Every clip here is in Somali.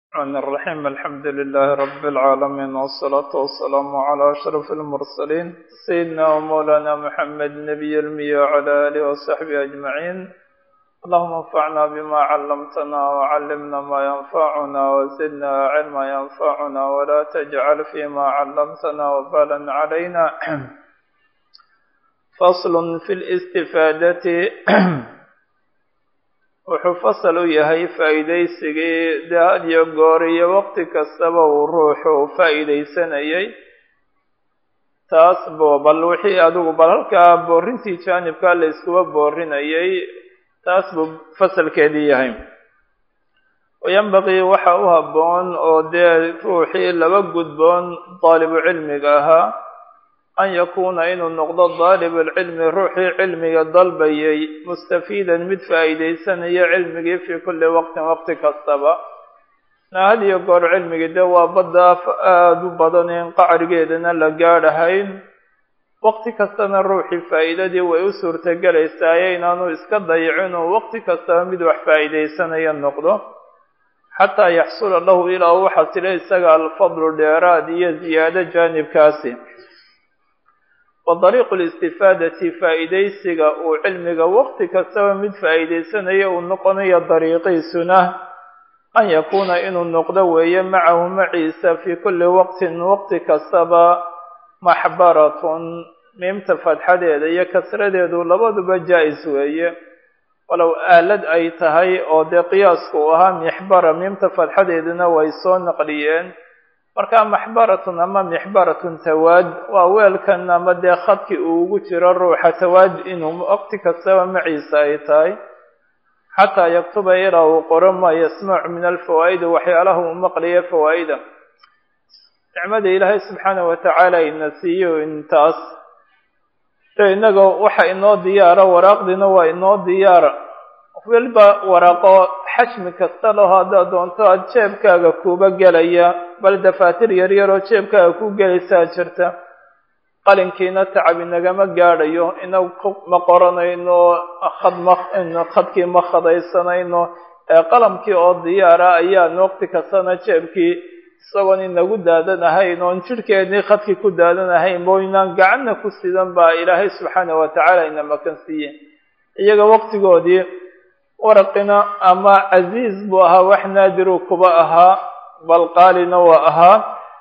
الرحمن الرحيم الحمد لله رب العالمين والصلاة والسلام على أشرف المرسلين سيدنا ومولانا محمد نبي المية وعلى آله وصحبه أجمعين اللهم انفعنا بما علمتنا وعلمنا ما ينفعنا وزدنا علما ينفعنا ولا تجعل فيما علمتنا وبالا علينا فصل في الاستفادة wuxuu fasal u yahay faa'iidaysigii dee had iyo goor iyo waqti kastaba uu ruuxu faa'iidaysanayay taas bo bal wixii adigu bal halkaa boorintii jaanibka la iskuba boorinayay taas buu fasalkeedii yahay wayanbaqii waxa u habboon oo dee ruuxii laba gudboon daalibu cilmiga ahaa an yakuuna inuu noqdo daalibulcilmi ruuxii cilmiga dalbayay mustafiidan mid faa'iidaysanaya cilmigii fii kulli waqtin waqti kastaba had iyo goor cilmigii dee waa badda aada u badan in qacrigeedana la gaadhahayn waqti kastana ruuxii faa'iidadii way u suurtagelaysaye inaanu iska dayicin uu waqti kastaba mid wax faa'iidaysanaya noqdo xataa yaxsula lahu ilaa u xasilo isaga alfadlu dheeraad iyo ziyaado jaanibkaasi wa dariiqu listifaadati faa'iidaysiga uu cilmiga waqti kastaba mid faa'iidaysanaya uu noqonayo dariiqiisuna an yakuuna inuu noqdo weeye macahu maciisa fii kulli waqtin waqti kastaba maxbaratun miimta fadxadeeda iyo kasradeedu labaduba jaa-is weeye walow aalad ay tahay oo dee qiyaasku uu ahaa mixbara miimta fadxadeeduna way soo naqliyeen marka maxbaratun ama mixbaratun tawaad waa weelkan ama dee khadki uu ugu jiro ruuxa tawaad inuu waqti kastaba maciisa ay tahay xataa yaktuba ilaa uu qoro maa yasmacu min alfawaa'idi waxyaalaha uu maqliya fawaa'ida nicmada ilaahay subxaana watacaala ina siiyo intaas de innaga waxa inoo diyaara waraaqdiina waa inoo diyaara weliba waraaqo xajmi kasta laho haddaad doonto aada jeebkaaga kuuba gelaya bal dafaatir yaryar oo jeebkaaga ku gelaysaa jirta qalinkiina tacab inagama gaadhayo inagu ma qoranayno khad ma khadkii ma khadaysanayno qalamkii oo diyaara ayaan waqti kastana jeebkii isagoon inagu daadanahayn oon jidhkeedii khadkii ku daadanahayn bo inaan gacanna ku sidan baa ilaahay subxaana watacaala ina makan siiye iyaga waqtigoodii waraqina ama casiiz buu ahaa wax naadiru kuba ahaa bal qaalina waa ahaa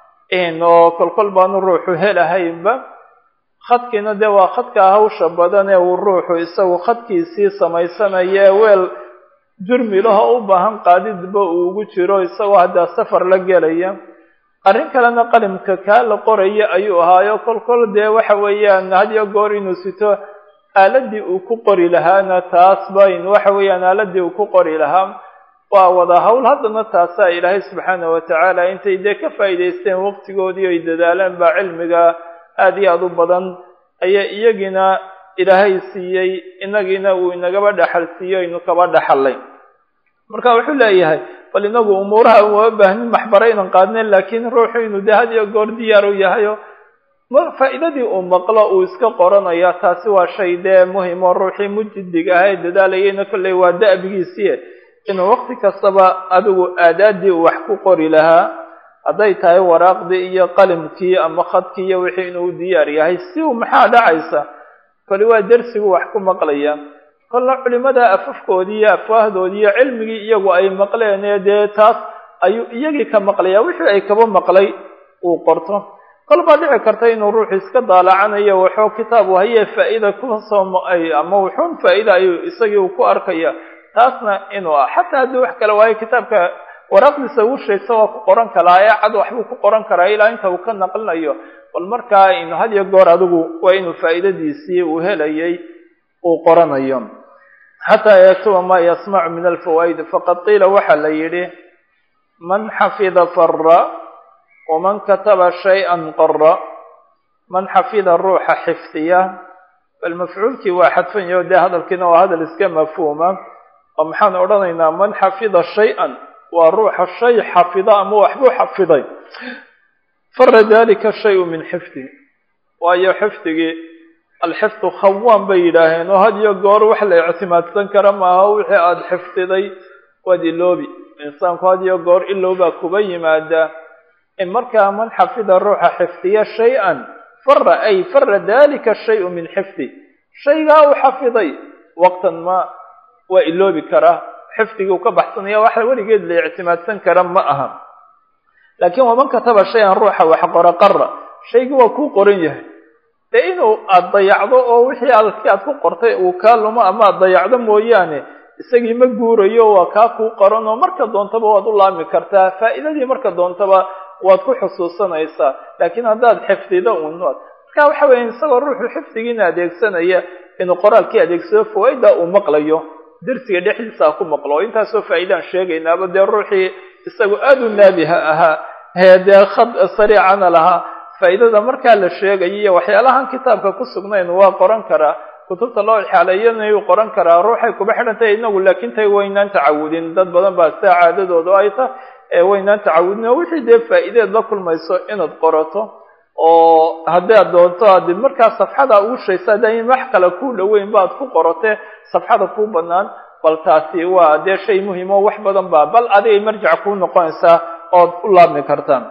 oo kolkol baanu ruuxu helahaynba khadkiina dee waa khadkaa hawsha badan ee uu ruuxu isagu khadkiisii samaysanaya ee weel jurmilaho u baahan qaadidba uu ugu jiro isagoo haddaa safar la gelaya arrin kalena qalimka kaa la qoraya ayuu ahaayo kolkol dee waxa weeyaan hadiyo goor inuu sito aaladii uu ku qori lahaana taas bayn waxa weeyaan aaladii uu ku qori lahaa waa wada hawl haddana taasaa ilaahay subxaana watacaala intay dee ka faa'iidaysteen waqtigoodii oy dadaaleen baa cilmiga aada iyo aada u badan ayaa iyagiina ilaahay siiyey inagiina uu inagaba dhaxal siiyo aynu kaba dhaxalay marka wuxuu leeyahay bal inagu umuuraha uma baahnin maxbaro inan qaadnen laakiin ruuxu inuu dee had iyo goor diyaar u yahayo faa'iidadii uu maqlo uu iska qoranaya taasi waa shay dee muhim oo ruuxii mujidig ah ee dadaalayayna kolley waa da'bigiisii inuu waqti kastaba adigu aadaadii uu wax ku qori lahaa hadday tahay waraaqdii iyo qalimkii ama khadkii iyo wixii inuu diyaar yahay si uu maxaa dhacaysa koli waa dersigu wax ku maqlaya kolna culimada afafkoodii iyo afwaahdoodii iyo cilmigii iyagu ay maqleen ee dee taas ayuu iyagii ka maqlaya wixii ay kaba maqlay uu qorto kol baa dhici karta inuu ruuxu iska daalacanayo waxuu kitaabu hayee faa'iida kusoo ama wuxuun faa'iida ayuu isagii uu ku arkaya taasna inuu ah xataa haddii wax kale waayo kitaabka waraaqdiisa ugu sheegta waa ku qoran karaa ee cad waxbuu ku qoran karaa ilaa inta uu ka naqlinayo bal markaa inu had iyo goor adigu waa inuu faa'iidadiisii uu helayay uu qoranayo xataa yaktuba maa yasmacu min alfawaa'id faqad qiila waxaa la yidhi man xafida fara waman kataba shay-an qara man xafida ruuxa xifdiya bal mafcuulkii waa xadfanyaho dee hadalkiina waa hadal iska mafhuuma oo maxaan odhanaynaa man xafida shay-an waa ruuxa shay xafida ama waxbuu xafiday fara dalika shayu min xifdi waayo xifdigii alxifdu khawaan bay yidhaaheen oo had iyo goor wax la ictimaadsan kara maaha wixii aada xifdiday waad iloobi insaanku had iyo goor ilow baa kuba yimaada in markaa man xafida ruuxa xifdiya shay-an fara ay fara dalika shayu min xifdi shaygaa uu xafiday waqtan ma waa iloobi karaa xifdigii uu ka baxsanaya wax weligeed la ictimaadsan kara ma aha laakiin waman kataba shay-an ruuxa wax qora qara shaygii waa kuu qoran yahay dee inuu aada dayacdo oo wixii aad si aad ku qortay uu kaa lumo ama aad dayacdo mooyaane isagii ma guurayo waa kaa kuu qoran oo marka doontaba waad u laami kartaa faa'iidadii marka doontaba waad ku xusuusanaysaa laakiin haddaad xifdido un marka waxa weya isagoo ruuxu xifdigiina adeegsanaya inuu qoraalkii adeegsado fawaaida uu maqlayo dersiga dhexdiisa ha ku maqlo oo intaasoo faa'iidaan sheegaynaaba dee ruuxii isagu aada u naabiha ahaa hee dee khad sariicana lahaa faa'iidada markaa la sheegayo iyo waxyaalahan kitaabka ku sugnayn waa qoran karaa kutubta loo xaaleeyanayuu qoran karaa ruuxay kuba xidhan tahay inagu laakiin tay waynaan tacawudin dad badan baa sidaa caadadoodu ay ta ee waynaan tacawudin oo wixii dee faa'iideed la kulmayso inaad qorato oo haddaad doonto adi markaa safxada ugu shaysa hadda in wax kale ku dhoweyn baad ku qorotee safxada kuu banaan bal taasi waa dee shay muhim oo wax badan baa bal adigay marjac kuu noqonaysaa ood u laabmi kartaan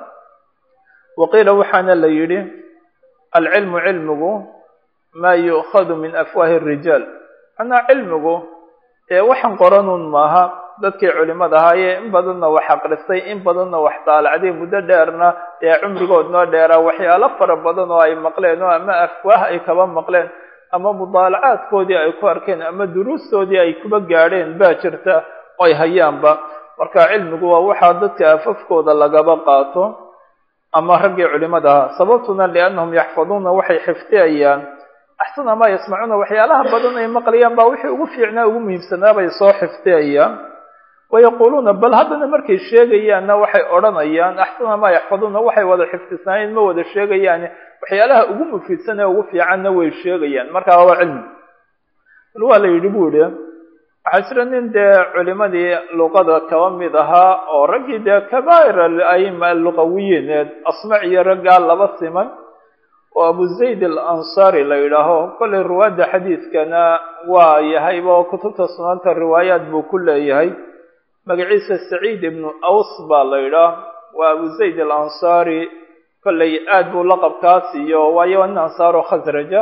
waqiila waxaana la yidhi alcilmu cilmigu maa yu'khadu min afwaahi arijaal manaa cilmigu ee waxaan qoranuun maaha dadkii culimada ahaayee in badanna wax aqristay in badanna wax daalacday muddo dheerna ee cumrigoodnoo dheeraa waxyaalo fara badan oo ay maqleen oo ama afwaah ay kaba maqleen ama mudaalacaadkoodii ay ku arkeen ama duruustoodii ay kuba gaadheen baa jirta oo ay hayaanba marka cilmigu waa waxaa dadka afafkooda lagaba qaato ama raggii culimada ahaa sababtuna liannahum yaxfaduuna waxay xifdiyayaan axsana maa yasmacuuna waxyaalaha badan ay maqlayaan baa wixii ugu fiicnaa ugu muhiimsanaa bay soo xifdiyayaan wayaquuluuna bal haddana markay sheegayaanna waxay odhanayaan axsana maa yaxfaduuna waxay wada xifdisnaayeen ma wada sheegayaan waxyaalaha ugu mufiidsan ee ugu fiicanna way sheegayaan markaa waa cilmi bal waa la yidhi bu ihi waxaa jira nin dee culimadii luqada kaba mid ahaa oo raggii dee kabaa'ir alaima alluqawiyiin ee asmac iyo raggaa laba siman oo abu zayd alansaari la yidhaaho kollay ruwaadda xadiidkana waa yahayba oo kutubta sunaanta riwaayaat buu ku leeyahay magaciisa saciid ibnu aws baa la yidhaah waa abu zayd alansaari kollay aad buu laqabkaas iyo waayo nin ansaaro khasraja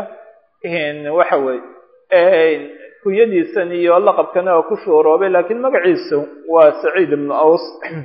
waxa weeye kunyadiisan iyo laqabkana oo ku shuuroobay laakiin magaciisu waa saciid ibnu aws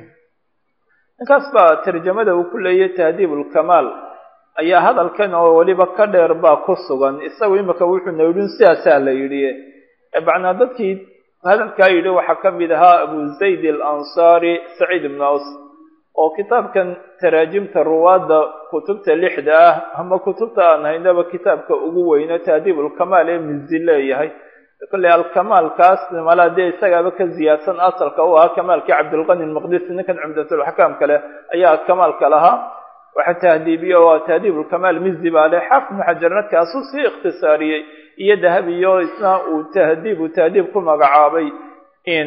ninkaas baa tarjamada uu ku leeyay tahdiib ulkamaal ayaa hadalkan oo weliba ka dheer baa ku sugan isagu imika wuxuuna yidhi sidaasaa la yidhi macnaa dadkii hadalkaa yidhi waxaa ka mid ahaa abu zayd alansaari saciid ibnu aws oo kitaabkan taraajimta ruwaadda kutubta lixda ah ama kutubta aan haynaba kitaabka ugu weyno tahdiib ulkamaal ee mizi leeyahay kolley alkamaalkaas malaa dee isagaaba ka ziyaadsan asalka u ahaa kamaalkii cabdilqani lmaqdisi ninkan cumdatulxakaam kale ayaa kamaalka lahaa waxa tahdiibiye waa tahdiib ulkamaal mizi baa leh xaafid ibnu xajarna kaasuu sii ikhtisaariyey iyo dahabiyo isna uu tahdiibu tahdiib ku magacaabay in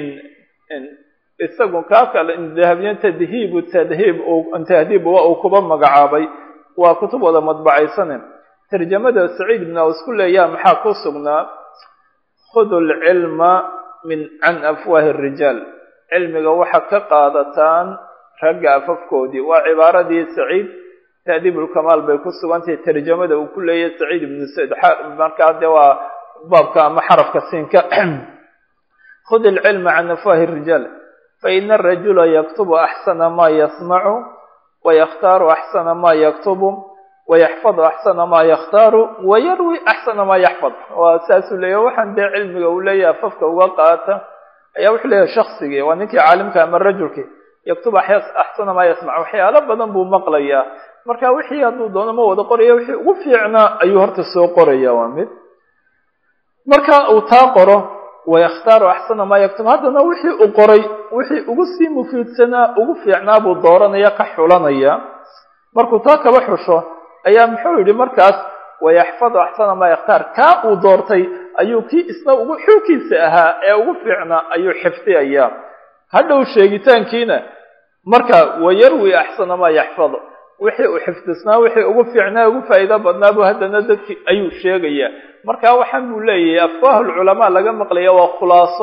isagu kaa kale dahabiyo tadhiibu tadhiib tahdiib waa uu kuba magacaabay waa kutub wada madbacaysane tarjamada saciid ibn aws ku leeyaha maxaa ku sugnaa khudu lcilma min can afwaahi rijaal cilmiga waxa ka qaadataan ragga afafkoodii waa cibaaradii saciid tahdiib ulkamaal bay ku sugantahay tarjamada uu ku leeyahay saciid ibnu said markaa dee waa baabka ama xarafka siinka khud ilcilma can afwaahi rijaal faina arajula yaktubu axsana maa yasmacu wayakhtaaru axsana maa yaktubu wayaxfadu axsana maa yakhtaaru wayarwi axsana maa yaxfad waa saasuu leeyahy waxaan dee cilmiga uu leeyahay afafka uga qaata ayaa wuxuu leeyahay shaksigii waa ninkii caalimka ama rajulkii yaktubu axsana maa yasmac waxyaalo badan buu maqlayaa marka wixii hadduu doono ma wada qoraya wixii ugu fiicnaa ayuu horta soo qoraya waa mid marka uu taa qoro wayakhtaaru axsana maa yaktub haddana wixii uu qoray wixii ugu sii mufiidsanaa ugu fiicnaa buu dooranaya ka xulanaya markuu taa kaba xusho ayaa muxuu yidhi markaas wayaxfadu axsana maa yakhtaar kaa uu doortay ayuu kii isna ugu xuukiisa ahaa ee ugu fiicnaa ayuu xifdiyayaa hadhow sheegitaankiina marka wayarwi axsana maa yaxfad wixii uu xifdisnaa wixii ugu fiicnaa ugu faa'iido badnaa buu haddana dadki ayuu sheegayaa marka waxaan buu leeyahay afwaahulculamaa laga maqlaya waa khulaaso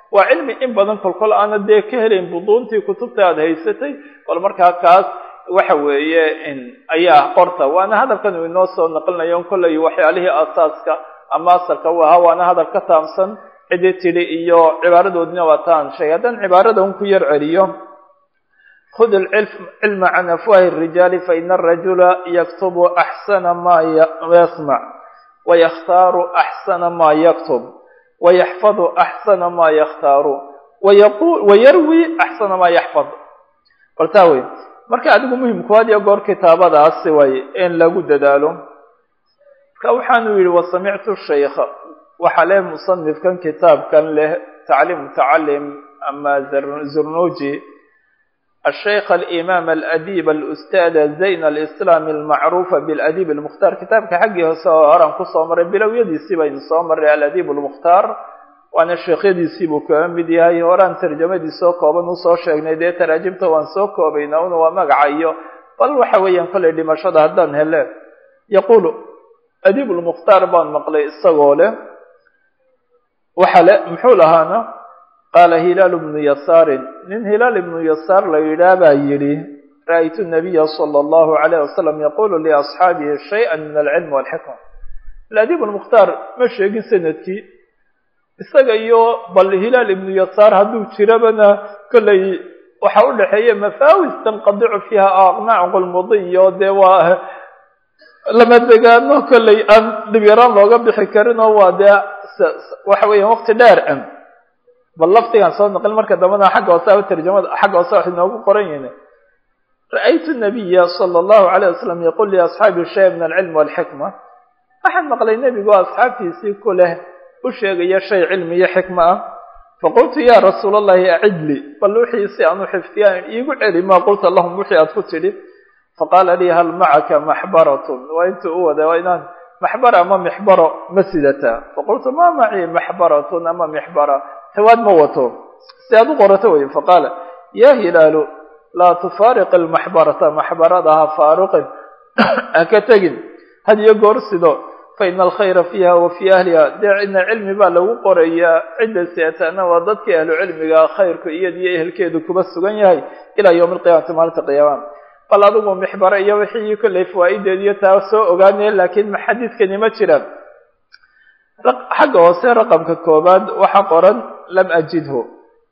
waa cilmi in badan kolkol aana dee ka helayn buduuntii kutubta aada haysatay bal markaa kaas waxa weeye ayaa qorta waana hadalkan uu inoo soo naqlinayo kollay waxyaalihii asaaska ama asalka u ahaa waana hadal ka taamsan cidii tidhi iyo cibaaradoodina waa taan sheegay haddaan cibaarada un ku yar celiyo khud ilcilma can afwahi الrijaali faina arajula yaktubu axsana ma yasmac wayakhtaaru axsana ma yaktub wayaxfadu axsana ma yakhtaaru wayarwi axsana ma yaxfad baltaa wey marka adigu muhimku had iyo goor kitaabadaasi way in lagu dadaalo marka waxaanu yihi wasamictu shaykha waxaa leh musanifkan kitaabkan leh tacliim mutacalim ama zurnuji الشhيkh الإmام الأdيب الأstاd زayn الإسلام المacروف بالأdيب المkhtar kitaabka xaggii hoose oo horan kusoo maray bilowyadiisii baynu soo maray aladيب المkhtar waana sheekhyadiisii buu kaga mid yahay horaan tarjamadiisoo kooban usoo sheegnay dee taraajimta waan soo koobayna una waa magaca iyo bal waxa weeyaan kollay dhimashada haddaan hele yaqulu adيب المkhtar baan maqlay isagoo leh waxa le muxuu lahaana qaala hilaal bnu yasaarin nin hilaal ibnu yasaar la yidhaah baa yidhi ra'aytu nabiya sala allahu alayh wasalam yaqulu liasxaabihi shaya min alcilmi walxikma aladiib lmukhtaar ma sheegin sanadkii isaga iyo bal hilaal ibnu yasaar hadduu jirabana kollay waxa u dhexeeya mafaawis tanqadicu fiiha aqnaac qulmudiyo dee waa lama degaano kollay aan dhibyaraan looga bixi karin oo waa dee waxa weeyaan waqti dheer an bal laftigaan soo naqlin marka dambana xagga hoose tarjamada xagga hoose wax inoogu qoran yihin ra'aytu nabiya sala allahu alayh wasalam yaqul liasxaabi shay min alcilmi walxikma waxaan maqlay nebigu asxaabtiisii ku leh u sheegaya shay cilmi iyo xikma ah faqultu ya rasuul allahi acidli bal wixii si aan u xifdiyaan iigu celi maa qulta lahum wixii aad ku tidhi faqaala lii hal macaka maxbaratun waa intuu u wada waa inaan maxbara ama mixbaro ma sidataa faqultu ma macii maxbaratun ama mixbara tawaad ma wato si aad u qorato wey faqaala ya hilaalu laa tufaariq almaxbarata maxbarada ha faaruqin ha ka tegin had iyo goor sido faina alkhayra fiiha wa fii ahliha dee cidna cilmi baa lagu qorayaa cidda seetaana waa dadkii ahlu cilmiga khayrku iyadiyo ehelkeedu kuba sugan yahay ilaa yowmi alqiyaamati maalinta qiyaama bal adigu mixbaro iyo wixii kollay fawaa'ideediyo taa soo ogaanaya laakiin xadiidkani ma jiraan xagga hoose raqamka koobaad waxa qoran lam ajidhu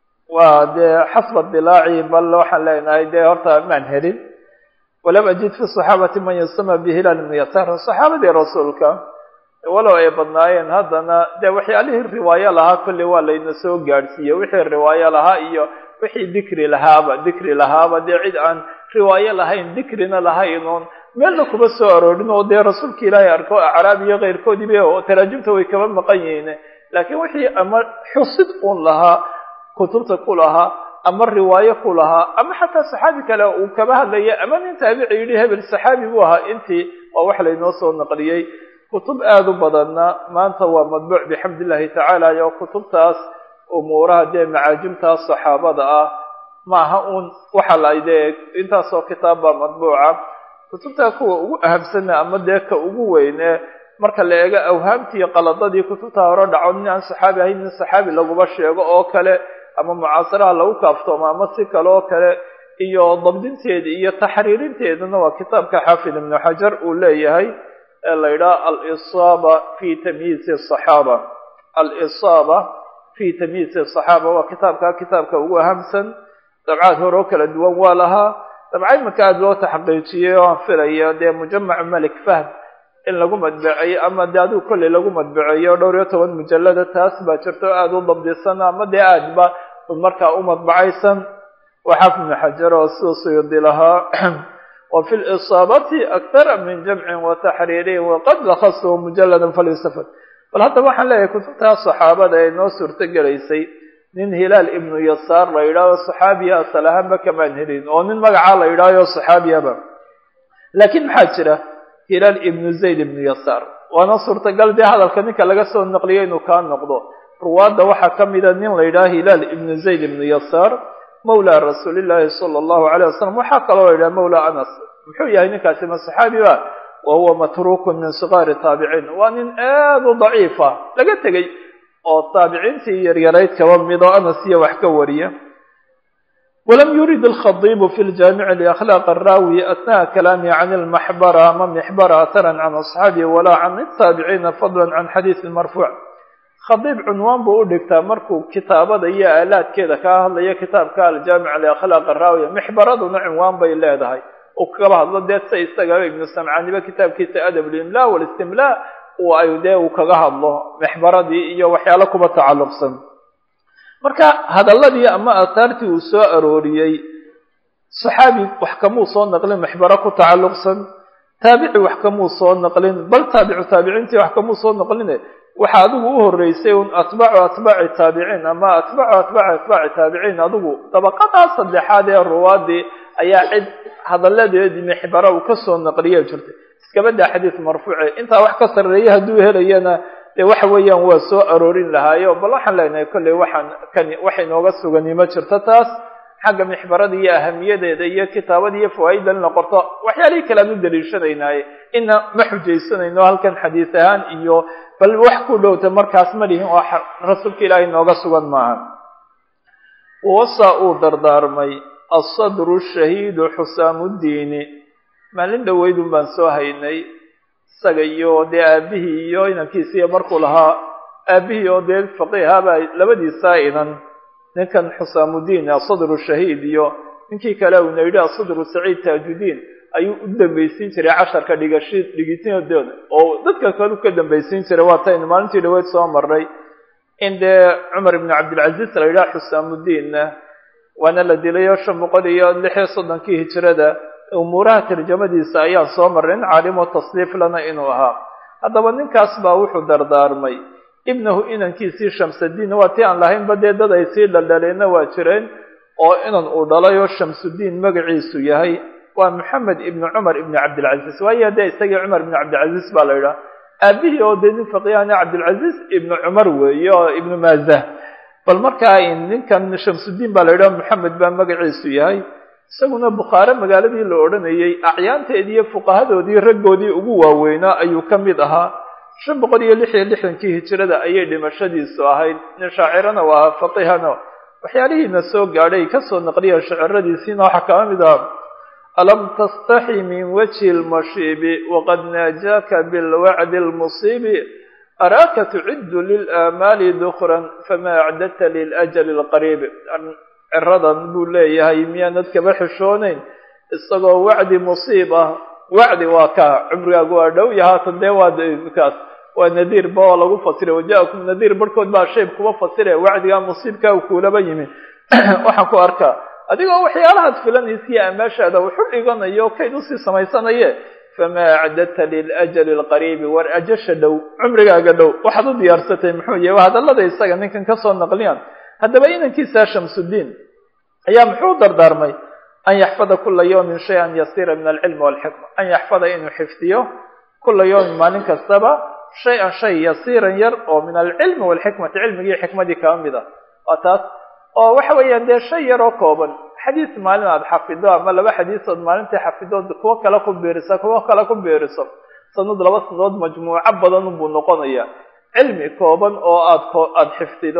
waa dee xasba dilaaci bal waxaan leenahay dee horta maan helin walam ajid fi saxaabati man yusama bihilaal ibnu yasaar saxaabadii rasuulka walow ay badnaayeen haddana dee waxyaalihii riwaayo lahaa kolley waa layna soo gaadhsiiye wixii riwaayo lahaa iyo wixii dikri lahaaba dikri lahaaba dee cid aan riwaayo lahayn dikrina lahaynoon meelna kuma soo aroorin oo dee rasuulka ilaahay arko acraab iyo keyrkoodiiba oo taraajimta way kaba maqan yihiin laakiin wixii ama xusid un lahaa kutubta ku lahaa ama riwaayo ku lahaa ama xataa saxaabi kale uu kaba hadlaya ama nin taabici yidhi hebel saxaabi buu ahaa intii waa wax laynoo soo naqliyey kutub aada u badanna maanta waa madbuuc bixamd illahi tacaala iyo kutubtaas umuuraha dee macaajimtaas saxaabada ah maaha uun waxa la dee intaasoo kitaab baa madbuuca kutubtaa kuwa ugu ahamsana ama dee ka ugu weyne marka la eego awhaamtii qaladadii kutubtaa hore dhaco nin aan saxaabi ahayn nin saxaabi laguma sheego oo kale ama mucaasaraha lagu kaaftoomo ama si kale oo kale iyo dabdinteeda iyo taxriirinteedana waa kitaabka xaafid ibnu xajar uu leeyahay ee la yidhaha alisaaba fi tamyiizi asaxaaba alisaaba fi tamyiizi asaxaaba waa kitaabka kitaabka ugu ahamsan dabcaad hore oo kala duwan waa lahaa dabca imanka aada loo taxqiijiyey oo aan filayo dee mujamacu malik fahd in lagu madbaceeyo ama dee adigu kolley lagu madbaceeyo dhowr iyo toban mujallada taas baa jirta oo aada u dabdisan ama dee aadba markaa u madbacaysan waa xaafid ibnu xajar oo sida suyudi lahaa wa fi lisaabati akthara min jamcin wa taxriirin waqad lakhasahu mujaladan falyustafad bal haddaba waxaan leeyahay kutubtaa saxaabada ee noo suurto gelaysay nin hilaal ibnu yasaar la yidhahdo saxaabiya asal ahaanba kamaan helin oo nin magacaa la yidhahyo saxaabiyaba laakiin maxaa jira hilaal ibnu zayd ibnu yasaar waana suurtagal dee hadalka ninka laga soo naqliyo inuu kaa noqdo ruwaadda waxaa ka mida nin la yidhaha hilaal ibnu zayd ibnu yasaar mawla rasuulillaahi sala allahu alayh wasalam waxaa kaloo la yidhaha mawla anas muxuu yahay ninkaasi ma saxaabi ba wa huwa matrukun min sigaari taabiciin waa nin aad u daciifa laga tegey oo taabiciintii yaryarayd kaba mid oo anas iyo wax ka wariya walam yurid alkhadiibu fi ljaamici liakhlaaq araawi atnaha kalaami can almaxbara ama mixbara ataran can asxaabihi walaa can ataabiciina fadlan can xadiisi marfuuc khadiib cunwaan buu u dhigtaa markuu kitaabada iyo aalaadkeeda kaa hadlayo kitaabka aljaamic liakhlaaq araawi mixbaraduna cunwaan bay leedahay uu kaba hadlo dee se isaga ibnu samcaaniba kitaabkiisa adab limla walistimlaa ay dee uu kaga hadlo mexbaradii iyo waxyaalo kuba tacalluqsan marka hadalladii ama aataartii uu soo arooriyey saxaabi wax kamuu soo naqlin mexbaro ku tacalluqsan taabici wax kamuu soo naqlin bal taabicu taabiciintii wax kamuu soo naqline waxa adigu u horeysay un atbaacu atbaaci taabiciin ama atbaacu atbaaci atbaaci taabiciin adigu dabaqadaa saddexaad ee ruwaadii ayaa cid hadalladeedii mexbaro uu kasoo naqliye jirtay iskaba daa xadiis marfuuce intaa wax ka sarreeya hadduu helayana dee waxa weeyaan waa soo aroorin lahaayo bal waxaan leenahay kolley waxaan kani wax inooga sugani ma jirto taas xagga mixbarada iyo ahamiyadeeda iyo kitaabada iyo fawaaida in la qorto waxyaalihii kale aan u daliishanaynaye ina ma xujaysanayno halkan xadiis ahaan iyo bal wax ku dhowta markaas ma lihin oo rasuulka ilaahay nooga sugan maaha wasa uu dardaarmay asadru shahiidu xusaamudiini maalin dhaweydun baan soo haynay isaga iyo dee aabihii iyo inankiisiiyo markuu lahaa aabihii oo dee faqiihabaa labadiisaa inan ninkan xusaamudiin asadru shahiid iyo ninkii kale uuna yidhi asadru saciid taajudiin ayuu u dambaysiin jiray casharka dhigashi dhigitinadeeda oo dadka kale u ka dambaysiin jiray waa taynu maalintii dhaweyd soo marray in dee cumar ibnu cabdilcaziz la yidhaha xusaamudiinna waana la dilay oo shan boqol iyo lix iyo soddonkii hijirada umuuraha tarjamadiisa ayaan soo marray in caalimo tasniif lana inuu ahaa haddaba ninkaas baa wuxuu dardaarmay ibnahu inankiisii shamsudiin waa tii aan lahaynba dee dad ay sii dhaldhaleenna waa jireen oo inan uu dhalay oo shamsudiin magaciisu yahay waa maxamed ibnu cumar ibnu cabdilcaziz waayo dee isagii cumar ibnu cabdilcaziz baa la yidhaha aabihii oo dee nin faqiihana cabdilcaziz ibnu cumar weeye oo ibnu maazah bal markaa ninkan shamsudiin baa la yidhaha maxamed baa magaciisu yahay isaguna bukhaare magaaladii la odhanayey acyaanteedii iyo fuqahadoodii raggoodii ugu waaweynaa ayuu ka mid ahaa shan boqol iyo lix iyo lixdankii hijirada ayay dhimashadiisu ahayd nin shaacirana waa ahaa faqihana waxyaalihiina soo gaadhay kasoo naqliya shaciradiisiina waxaa kama mid aha alam tastaxi min wajhi lmashiibi waqad naajaaka bilwacdi lmusiibi araaka tuciddu lilaamaali dukran fama acdadta liljali lqariib ciradan buu leeyahay miyaanad kaba xishoonayn isagoo wacdi musiib ah wacdi waa ka cumrigaagu waa dhow iyo haatan dee waa kaas waa nadiirba oo lagu fasira wajaakum nadiir barhkood baa shayb kuba fasire wacdigaa musiibkaa u kuulaba yimi waxaan ku arkaa adigoo waxyaalahaad filanaysiya amaashaada wuxu dhiganayo kayd usii samaysanaye famaa acdadta liljali lqariibi war ajasha dhow cumrigaaga dhow waxaad u diyaarsatay muxuu yahay waa hadallada isaga ninkan kasoo naqliyaan haddaba inankiisa shamsudiin ayaa muxuu dardaarmay an yaxfada kula yawmin shay-an yasiira min alcilmi walxikma an yaxfada inuu xifdiyo kula yawmin maalin kastaba shay-an shay yasiiran yar oo min alcilmi walxikmati cilmigii xikmadii kaba mid ah waa taas oo waxa weeyaan dee shay yar oo kooban xadiis maalin aad xafido ama laba xadiisood maalintai xafidood kuwo kale ku biiriso kuwo kale ku biiriso sanad laba sanadood majmuuco badan unbuu noqonaya cilmi kooban oo aad aada xifdido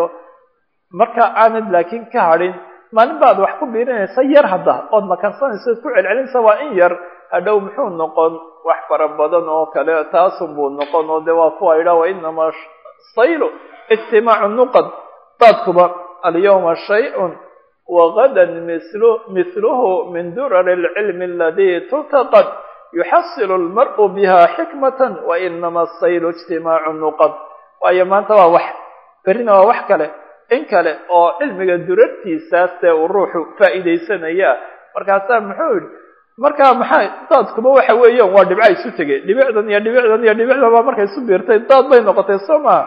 marka aanad laakiin ka hadhin maalin baad wax ku biirinaysa yar hadda ood makansanaysa ood ku celcelinaysa waa in yar hadhow muxuu noqon wax fara badan oo kale taasunbuu noqon oo de waa kuwa idhaa wa inamaa saylu ijtimaacu nuqad daadkuba alyawma shay-un wagadan mislu mithluhu min durari alcilmi aladii tultaqad yuxasilu almar'u biha xikmatan wa inama asaylu ijtimaacu nuqad waayo maanta waa wax berrina waa wax kale in kale oo cilmiga durartiisaase uu ruuxu faa'iidaysanaya markaasaa muxuu yidhi markaa maxay daadkuba waxa weeyaan waa dhibca isu tegay dhibicdan iyo dhibicdan iyo dhibicdan baa markay isu biirtay daad bay noqotay soo maha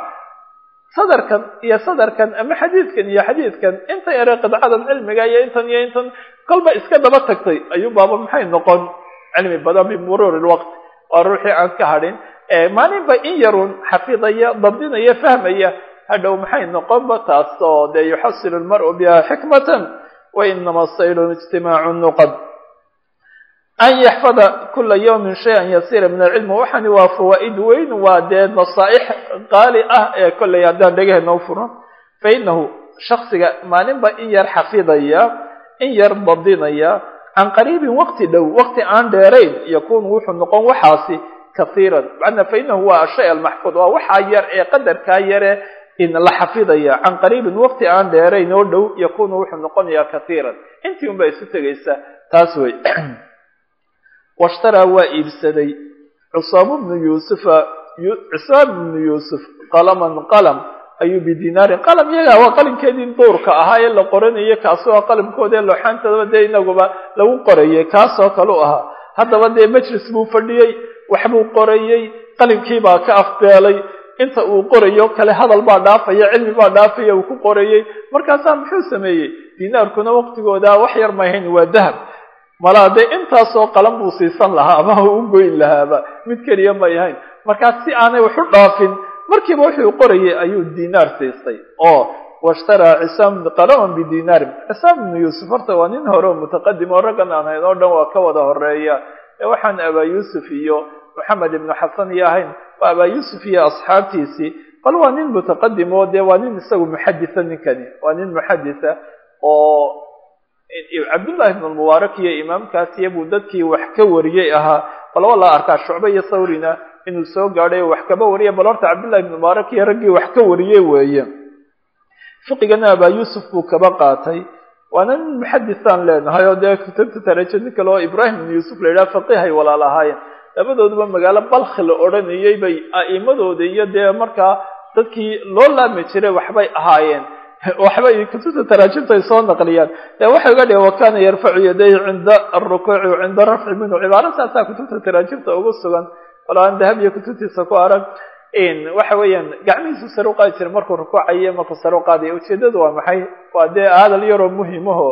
sadarkan iyo sadarkan ama xadiidkan iyo xadiidkan inta yare qidcadan cilmiga iyo intan iyo intan kolba iska daba tagtay ayuu baaba maxay noqon cilmi badan bimuruuri lwaqti waa ruuxii aan ka hadhin maalinba in yarun xafidaya dabdinaya fahmaya hadhow maxay noqonba taasoo dee yuxasilu lmar'u biha xikmatan wa inama saylu ijtimaacu nuqad an yaxfada kula yawmin shay-an yasiira min alcilmi waxani waa fawaa'id weyn waa dee nasaaix qaali ah ee kollay haddaan dhegaheenna u furno fa inahu shaksiga maalinba in yar xafidaya in yar badinaya can qariibin waqti dhow waqti aan dheerayn yakunu wuxuu noqon waxaasi kaiiran macnaa fa inahu waa ashay almaxfuud waa waxaa yar ee qadarkaa yare in la xafidaya can qariibin waqti aan dheerayn oo dhow yakunu wuxuu noqonayaa kaiiran intii un baa isu tegaysa taas wey washtaraa waa iibsaday cusaamu bnu yuusufa cusaam bnu yuusuf qalaman qalam ayuu bidinaarin qalam yaga waa qalinkeedii duurka ahaa ee la qoranayo kaasoo ah qalamkooda ee looxaantadaba dee inaguba lagu qorayay kaasoo kale u ahaa haddaba dee majlis buu fadhiyey waxbuu qorayey qalinkii baa ka afbeelay inta uu qorayo kale hadal baa dhaafaya cilmi baa dhaafaya uu ku qorayey markaasaa muxuu sameeyey dinaarkuna waqtigooda wax yar mahayn waa dahab malaa dee intaasoo qalan buu siisan lahaa ama u goyn lahaaba mid keliya may ahayn markaas si aanay waxu dhaafin markiiba wuxuu qorayay ayuu dinaar siistay oo washtaraa cisaam qalaman bidinaarin cisaam ibnu yuusuf horta waa nin hore oo mutaqadim oo raggan aan hayn oo dhan waa ka wada horeeya ee waxaan abaa yuusuf iyo maxamed ibnu xasan iyo ahayn waa abaa yuusuf iyo asxaabtiisii bal waa nin mutaqadim oo dee waa nin isagu muxadisa ninkani waa nin muxadisa oo cabdullahi ibn lmubaarak iyo imaamkaasiyo buu dadkii wax ka wariyey ahaa bal waa la arkaa shucbe iyo sawrina inuu soo gaadhay wax kaba wariya bal horta cabdullahi ibn mubaarak iyo raggii wax ka wariyey weeye fiqigana abaa yuusuf buu kaba qaatay waana nin muxadisaan leenahay oo dee kutubta taraje nin kale oo ibrahim ibn yuusuf la yidhaha faqihay walaal ahaayeen labadooduba magaalo balkhi la odhanayey bay a'imadooda iyo dee markaa dadkii loo laami jiray waxbay ahaayeen waxbay kutubta taraajimta ay soo naqliyaan ee waxay uga dhigan wakana yarfacu yadayhi cinda alrukuuci wa cinda rafci minhu cibaaro saasaa kutubta taraajimta ugu sugan walo aan dahab iyo kutubtiisa ku arag waxa weeyaan gacmihiisu sare u qaadi jiray markuu rukuucayo markuu sare u qaadayo ujeedadu waa maxay waa dee hadal yaroo muhimaho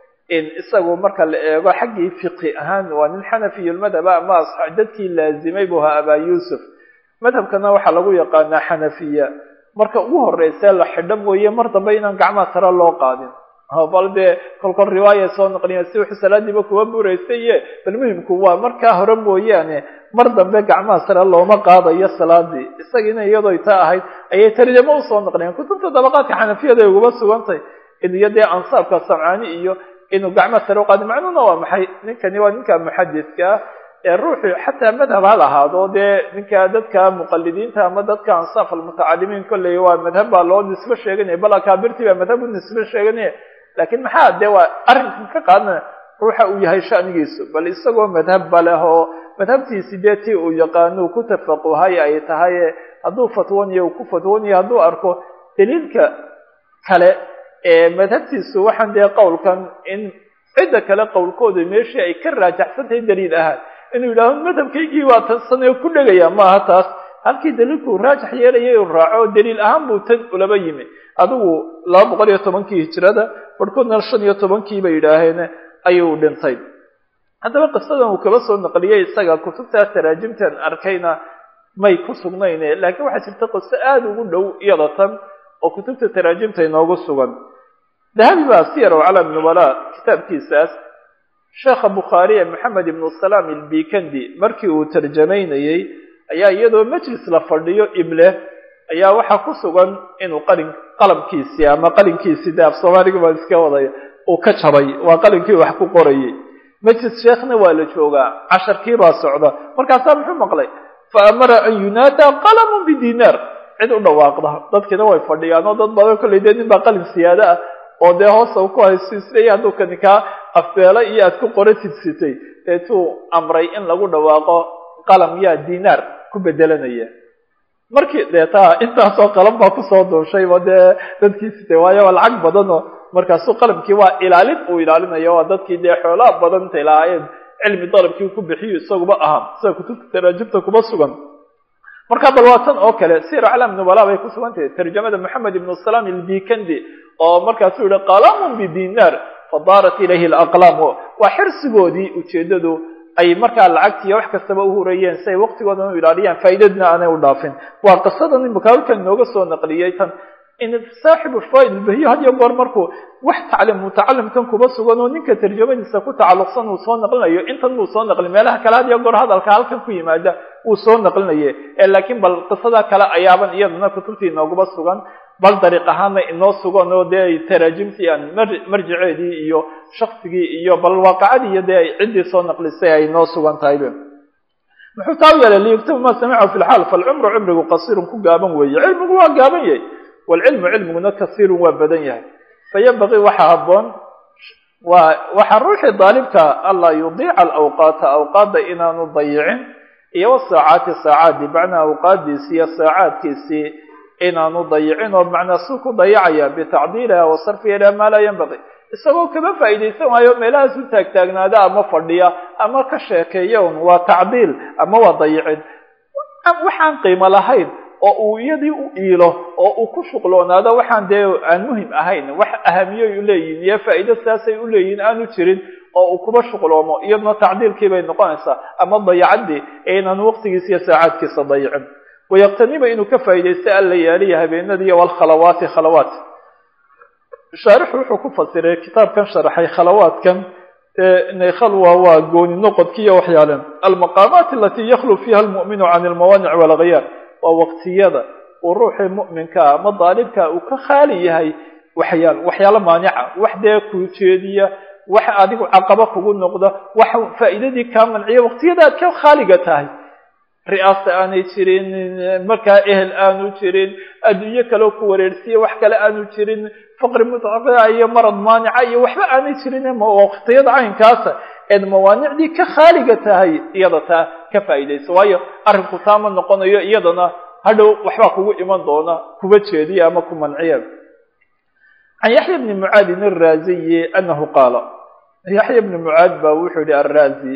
isagu marka la eego xaggii fiqi ahaan waa nin xanafiyulmadhaba ama dadkii laazimay buu ahaa abaa yuusuf madhabkana waxaa lagu yaqaanaa xanafiya marka ugu horeyse la xidho mooye mar dambe inaan gacmaha sare loo qaadin bal dee kolkol riwaaya soo naqliya si wuxuu salaadiiba kuwa buraysaye bal muhimku waa markaa hore mooyaane mar dambe gacmaha sare looma qaadayo salaadii isagiina iyadoo taa ahayd ayay tarjamo usoo naqliyeen kutubta dabaqaadka xanafiyada ay uguba sugantay iyo dee ansaabka samcaani iyo inuu gacmaha sare uqaadi macnuhuna waa maxay ninkani waa ninka muxadiska ee ruuxu xataa madhab ha lahaado dee ninka dadka muqalidiinta ama dadka ansaaf almutacalimiin kolley waa madhab baa loo nisbe sheeganaya bal akaabirtii baa madhab u nisbe sheeganaya laakiin maxaa dee waa arrinkan ka qaadana ruuxa uu yahay shanigiisu bal isagoo madhab ba leh oo madhabtiisi dee tii uu yaqaano ku tafaquhay ay tahay hadduu fatwoonayo uu ku fatwoonayo hadduu arko daliilka kale ee madhabtiisu waxaan dee qowlkan in cidda kale qowlkooda meeshii ay ka raajaxsan tahay daliil ahaan inuu yidhaaho madhabkaygii waa tansanee ku dhegaya maaha taas halkii daliilkuu raajax yeelayay uu raaco daliil ahaan buu tan ulaba yimi adigu laba boqol iyo tobankii hijrada barhkoodna shan iyo tobankii bay yidhaaheen ayuu dhintay haddaba qisadan uu kaba soo naqliyey isaga kutubtaa taraajimtan arkayna may ku sugnayne laakiin waxaa jirta qiso aada ugu dhow iyada tan oo kutubta taraajimta inoogu sugan dahabi baa siyar o calam nubala kitaabkiisaas sheekha bukhaariye maxamed ibnu salaam ilbikandi markii uu tarjamaynayey ayaa iyadoo majlis la fadhiyo ible ayaa waxaa ku sugan inuu qalin qalamkiisii ama qalinkiisii de af soomaaliga baan iska wadaya uu ka jabay waa qalinkii wax ku qorayay majlis sheekhna waa la joogaa casharkii baa socda markaasaa muxuu maqlay fa amara an yunaada qalamun bidinaar cid u dhawaaqda dadkiina way fadhiyaan oo dad badan kollay dee nin baa qalin siyaado ah oo dee hoosta ku haysto isleeya hadduu kani kaa afbeela iyo aad ku qora tidsitay deetuu amray in lagu dhawaaqo qalam yaa dinaar ku bedelanaya markii dee taa intaasoo qalam baa kusoo duushayba dee dadkii sitay waayo waa lacag badanoo markaasuu qalamkii waa ilaalin uu ilaalinayo waa dadkii dee xoolaha badan intay lahaayeen cilmi dalabkii ku bixiyo isaguba ahaa sida kutubta taraajibta kuma sugan markaa bal waa tan oo kale sir aclam nubala bay ku sugan tahay tarjamada moxamed ibnu salaam ilbikandi oo markaasuu yihi qalamun bidinaar fadaarat ilayhi alaqlaam waa xirsigoodii ujeedadu ay markaa lacagtiiyo wax kastaba u hurayeen si ay waqtigoodan u ilaaliyaan faa'iidadna aanay u dhaafin waa qisadan imika halkan inooga soo naqliyey tan in saaxibu fawaid albahiyo had iyo goor markuu wax taclim mutacalimkan kuba sugan oo ninka tarjamadiisa ku tacalluqsan uu soo naqlinayo intan muu soo naqlin meelaha kale had iyo goor hadalka halkan ku yimaada wuu soo naqlinaye laakiin bal qisada kale ayaaban iyaduna kutubtii inooguba sugan bal dariiq ahaana inoo sugan oo dee ay taraajimtii aan marjiceedii iyo shaksigii iyo bal waaqacadii iyo dee ay ciddii soo naqlisay ay inoo sugan tahaybe muxuu taa u yeelay liyugtaba ma samicahu fi lxaal falcumru cumrigu qasiirun ku gaaban weeye cilmigu waa gaaban yahay waalcilmu cilmiguna kasiirun waa badan yahay fayambaqii waxaa habboon waa waxaa ruuxii daalibka anlaa yudiica alawqaata awqaadda inaanu dayicin iyo wasaacaati saacaadii macnaa awqaaddiisii iyo saacaadkiisii inaanu dayicin oo macnaa suu ku dayacaya bitacdiiliha wa sarfiha ilaa maa laa yanbaqi isagoo kama faa'iidaysan waayo meelahaas u taagtaagnaada ama fadhiya ama ka sheekeeya un waa tacdiil ama waa dayicin waxaan qiimo lahayn oo uu iyadii u iilo oo uu ku shuqloonaado waxaan dee aan muhim ahayn wax ahamiyoy u leeyihin iyo faa'iido saasay u leeyihin aanu jirin oo uu kuba shuqloomo iyaduna tacdiilkii bay noqonaysaa ama dayacaddii ee inaan waqtigiisa iyo saacaadkiisa dayicin wayaqtaniba inuu ka faa'iidaysta alla yaaliya habeenadiiyo walkhalawaati khalawaat shaarixu wuxuu ku fasiray kitaabkan sharaxay khalawaadkan inay khalwa waa gooni noqodkiiyo waxyaale almaqaamaat alatii yakhlu fiiha almu'minu can almawaanic walghayaar waa waqtiyada uu ruuxii mu'minkaa ama daalibka uu ka khaali yahay waxyaal waxyaalo maanica wax dee kuu jeediya wax adigu caqaba kugu noqda wax faa'iidadii kaa manciya waqtiyada aad ka khaaliga tahay ri'aasa aanay jirin markaa ehel aanu jirin adduunyo kaleo ku wareersiya wax kale aanu jirin faqri mutaqia iyo marad maanica iyo waxba aanay jirin waqtiyada caynkaasa eed mawaanicdii ka khaaliga tahay iyada taa ka faa'iidaysa waayo arrinku taama noqonayo iyadana hadhow waxbaa kugu iman doona kuba jeediya ama ku manciya can yaxya bni mucaadin araaziyi anahu qaala yaxya bni mucaad baa wuxuu yihi araazi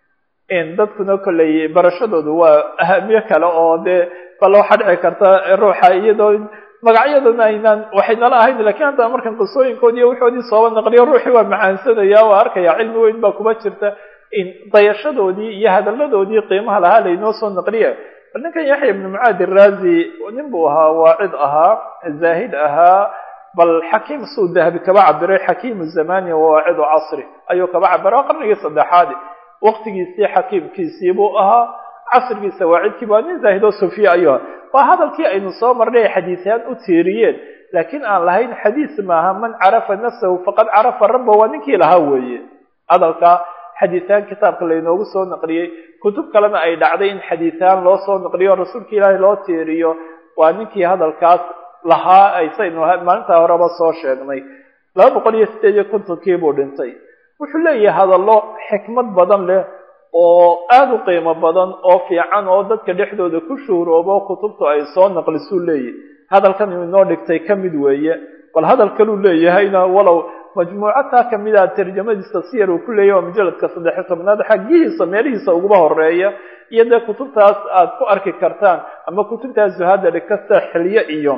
in dadkuna kolley barashadoodu waa ahamiye kale oo dee bal waxaa dhici karta ruuxa iyadoo magacyadana aynaan waxay nala ahayn lakiin hadda markan qisooyinkoodi iyo wuxoodii sooba naqliyo ruuxii waa macaansanaya waa arkaya cilmi weyn baa kuma jirta in dayashadoodii iyo hadalladoodii qiimaha lahaa laynoo soo naqliya bal ninkan yaxya ibnu mucaad iraazi nin buu ahaa waacid ahaa zaahid ahaa bal xakiim suu dahabi kaba cabiray xakiimu zamani wawaacidu casri ayuu kaba cabiray waa qarnigii saddexaadi waqtigiisii xakiimkiisii buu ahaa casrigiisa waacidkii waa nin zaahid oo sufiya ayuu ahaa waa hadalkii aynu soo marnay xadiisyahaan u tiiriyeen laakiin aan lahayn xadiis maaha man carafa nafsahu faqad carafa rabba waa ninkii lahaa weeye hadalka xadiisyahaan kitaabka laynoogu soo naqliyey kutub kalena ay dhacday in xadiisyahaan loo soo naqliyo rasuulka ilaahay loo tiiriyo waa ninkii hadalkaas lahaa aysaynu maalintaa horeba soo sheegnay laba boqol iyo sideed iyo kontonkii buu dhintay wuxuu leeyahay hadallo xikmad badan leh oo aada u qiimo badan oo fiican oo dadka dhexdooda ku shuhroobo kutubtu ay soo naqlisuu leeyahy hadalkan inoo dhigtay ka mid weeye bal hadal kaluu leeyahayna walow majmuucataa kamid a tarjamadiisa siyar uu ku leeyahy waa mujaladka saddex iyo tobnaad xaggihiisa meelihiisa uguba horeeya iyo dee kutubtaas aad ku arki kartaan ama kutubtaas zuhaada dhigkasta xilye iyo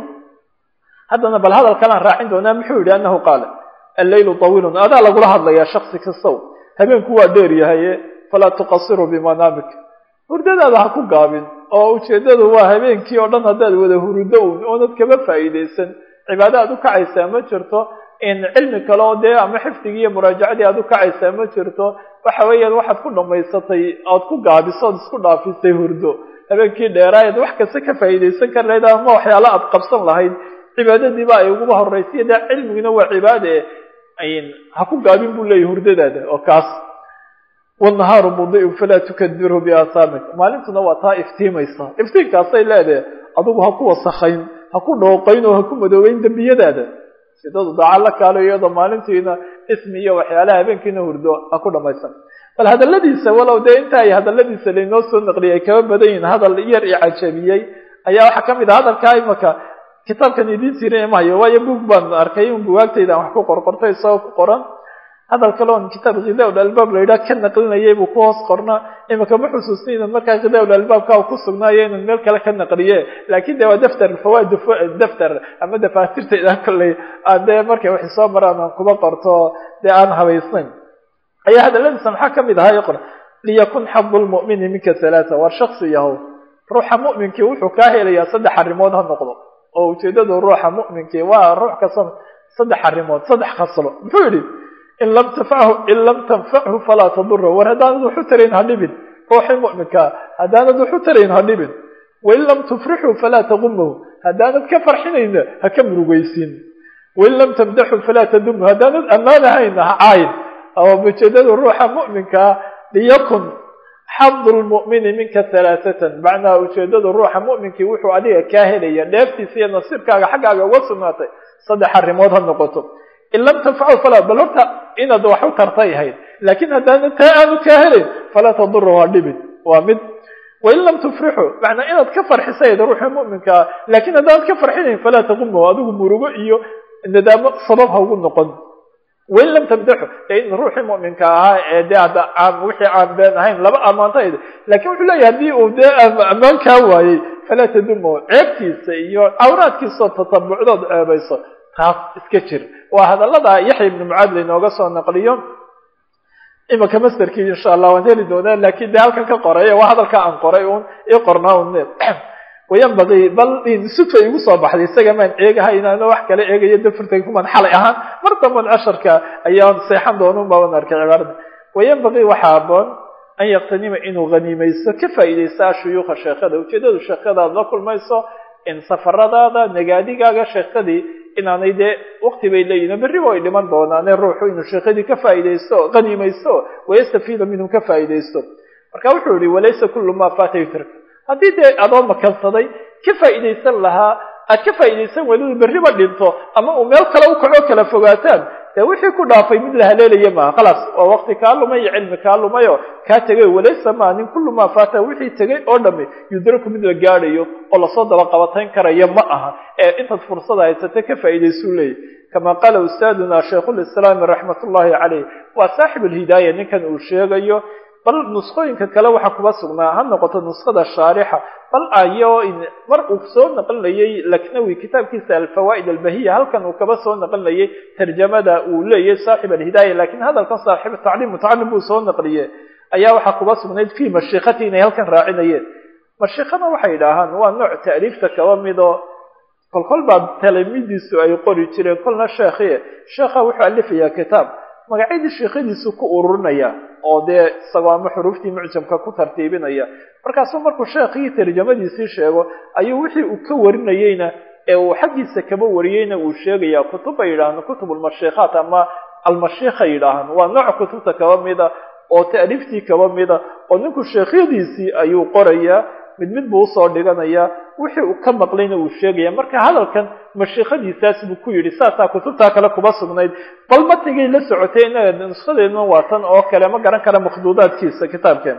haddana bal hadal kalaan raacin doonaa muxuu yidhi anahu qaala alleylu tawiilun adaa lagula hadlayaa shaksi kastow habeenku waa dheer yahaye falaa tuqasiru bimanaamik hurdadaada ha ku gaabin oo ujeeddadu waa habeenkii oo dhan haddaad wada hurudo un oonad kama faa'iidaysan cibaado aad u kacaysaa ma jirto in cilmi kale oo dee ama xifdigii iyo muraajacadii aad u kacaysaa ma jirto waxa weeyaan waxaad ku dhammaysatay ood ku gaabiso ood isku dhaafisay hurdo habeenkii dheeraayaad wax kasta ka faa'iidaysan kar lahayd ama waxyaala aad qabsan lahayd cibaadadiiba ay uguba horraysiya dee cilmiguna waa cibaade ha ku gaabin buu leeyahy hurdadaada oo kaas wannahaaru mudi'un falaa tukadirhu biaasaamik maalintuna waa taa iftiimaysa iftiinkaasay leedahay adigu ha ku wasakhayn ha ku dhooqayn oo ha ku madoobeyn dembiyadaada sidadu daaca la kaalo iyadoo maalintiina ismi iyo waxyaalaha habeenkiina hurdo ha ku dhamaysan bal hadalladiisa walow dee inta ay hadalladiisa laynoo soo naqliyay ay kaba badan yihin hadal yar i cajabiyey ayaa waxaa kamid ah hadalkaa imaka kitaabkan idiin tirin mahayo waayo buug baan arkay un bugaagtayda aan wax ku qorqortay isagoo ku qoran hadal kale on kitaab khidaa albaab la yidhaha ka naqlinayay buu ku hoos qornaa imika ma xusuusni inan markaa khidaa albaabka ku sugnaayo inan meel kale ka naqliye laakin de waa daftar fawaid daftar ama dafaatirtayda kolley aan dee markay waxay soo maraan aan kuba qorto dee aan habaysnayn ayaa hadaladiisa maxaa kamid ahaa qor liyakun xadu lmu'mini minka halaata war shaksi yahow ruuxa mu'minkii wuxuu kaa helayaa saddex arrimood ha noqdo oo ujeedada ruuxa mu'minkii waa ruux kasta saddex arrimood saddex khaslo muxuu yidhi in lam tanfachu in lam tanfachu falaa tadura war haddaanad waxu tarayn ha dhibin ruuxii mu'minkaa haddaanad waxu tarayn ha dhibin wain lam tufrixuu falaa taqumahu haddaanad ka farxinayna ha ka murugaysin wain lam tamdaxu falaa tadumhu haddaanad ammaanahayna ha caayin oo ujeedada ruuxa mu'minkaa liyakun xadu lmu'mini minka halaaatan macnaha ujeedada ruuxa mu'minkii wuxuu adiga kaa helaya dheeftiisa iyo nasiibkaaga xaggaaga uga sugnaatay saddex arrimood ha noqoto in lam tanfacu falaa bal horta inaad wax u tartay ahayd laakiin haddaana taa aanu kaa helayn falaa tadura waa dhibin waa mid wain lam tufrixu macnaa inaad ka farxisayd ruuxii mu'minkaa laakiin haddaanad ka farxinayn falaa taqumahu adigu murugo iyo nadaamo sabab ha ugu noqon wain lam tamdaxu in ruuxii mu'minka ahaa ee dee hadda aan wixii aan been ahayn laba ammaantayd lakin wuxuu leeyahay haddii uu dee ammaan kaa waayey falaa tadumahu ceebtiisa iyo cawraadkiisao tatabucdood ceebayso taas iska jir waa hadallada yaxya ibnu mucaad lainooga soo naqliyo imika masterkii insha allah waan heli doonaa lakin de halkan ka qoray waa hadalka aan qoray un i qornaa un wayanbagii bal sudfa igu soo baxday isaga maan eegahay inaana wax kale eegayo dafurtay kumaan xalay ahaan mar damban casharka ayaan seexan doonun baaban arkay cibaarada wayanbagii waxaa aboon an yaktanima inuu haniimaysto ka faa'iidaysta ashuyuukha sheekhada ujeedadu sheekhadaad la kulmayso in safaradaada nagaadigaaga sheekhadii inaanay dee wakti bay leeyihin berriba ay dhiman doonaane ruuxu inuu sheekhadii ka faa'iidaysto haniimaysto wayastafiida minhum ka faa'iidaysto marka wuxuu yihi walaysa kullu ma faata yutrk haddii dee adoo makansaday ka faa'iidaysan lahaa aad ka faa'iidaysan welidu berriba dhinto ama uu meel kale u kaco kala fogaataan dee wixii ku dhaafay mid la haleelaya maaha khalaas waa wakti kaa lumay iyo cilmi kaa lumayo kaa tegay walaysa maa nin kullu maa faata wixii tegay oo dhami yudraku mid la gaadhayo oo lasoo daba qabatayn karayo ma aha ee intaad fursada haysata ka faa'iidaysuu leeyahy kama qaala ustaaduna shaykhulislaami raxmat ullahi caleyh waa saaxib alhidaaya ninkan uu sheegayo bal nusqooyinka kale waxaa kuba sugnaa ha noqoto nuskhada shaarixa bal ayo mar uu soo naqlinayay laknawi kitaabkiisa alfawaa'id albahiya halkan uu kaba soo naqlinayay tarjamada uu leeyahy saaxib alhidaaya lakin hadalkan saaxib tacliim mutacalim buu soo naqliye ayaa waxaa kuba sugnayd fi mashiikati inay halkan raacinayeen mashiikada waxay idhaahaan waa nooc ta'liifta kaba midoo kolkol baa talamidiisu ay qori jireen kolna sheekhi sheekha wuxuu alifayaa kitaab magacyadii sheekhadiisu ku ururinaya oo dee isagoo ama xuruuftii mucjamka ku tartiibinaya markaasuu markuu sheekhii tarjamadiisii sheego ayuu wixii uu ka warinayeyna ee uu xaggiisa kaba wariyeyna uu sheegaya kutub bay yidhahaan kutub almashiikhaat ama almashiikha yidhaahaan waa nooc kutubta kaba mida oo ta'liiftii kaba mida oo ninku sheekhyadiisii ayuu qorayaa mid mid buu usoo dhiganayaa wixii uu ka maqlayna uu sheegaya marka hadalkan mashiikhadiisaas buu ku yidhi saasaa kutubtaa kale kuba sugnayd bal matigay la socotay inaga nuskadeedna waa tan oo kale ma garan kara makhduudaadkiisa kitaabkeen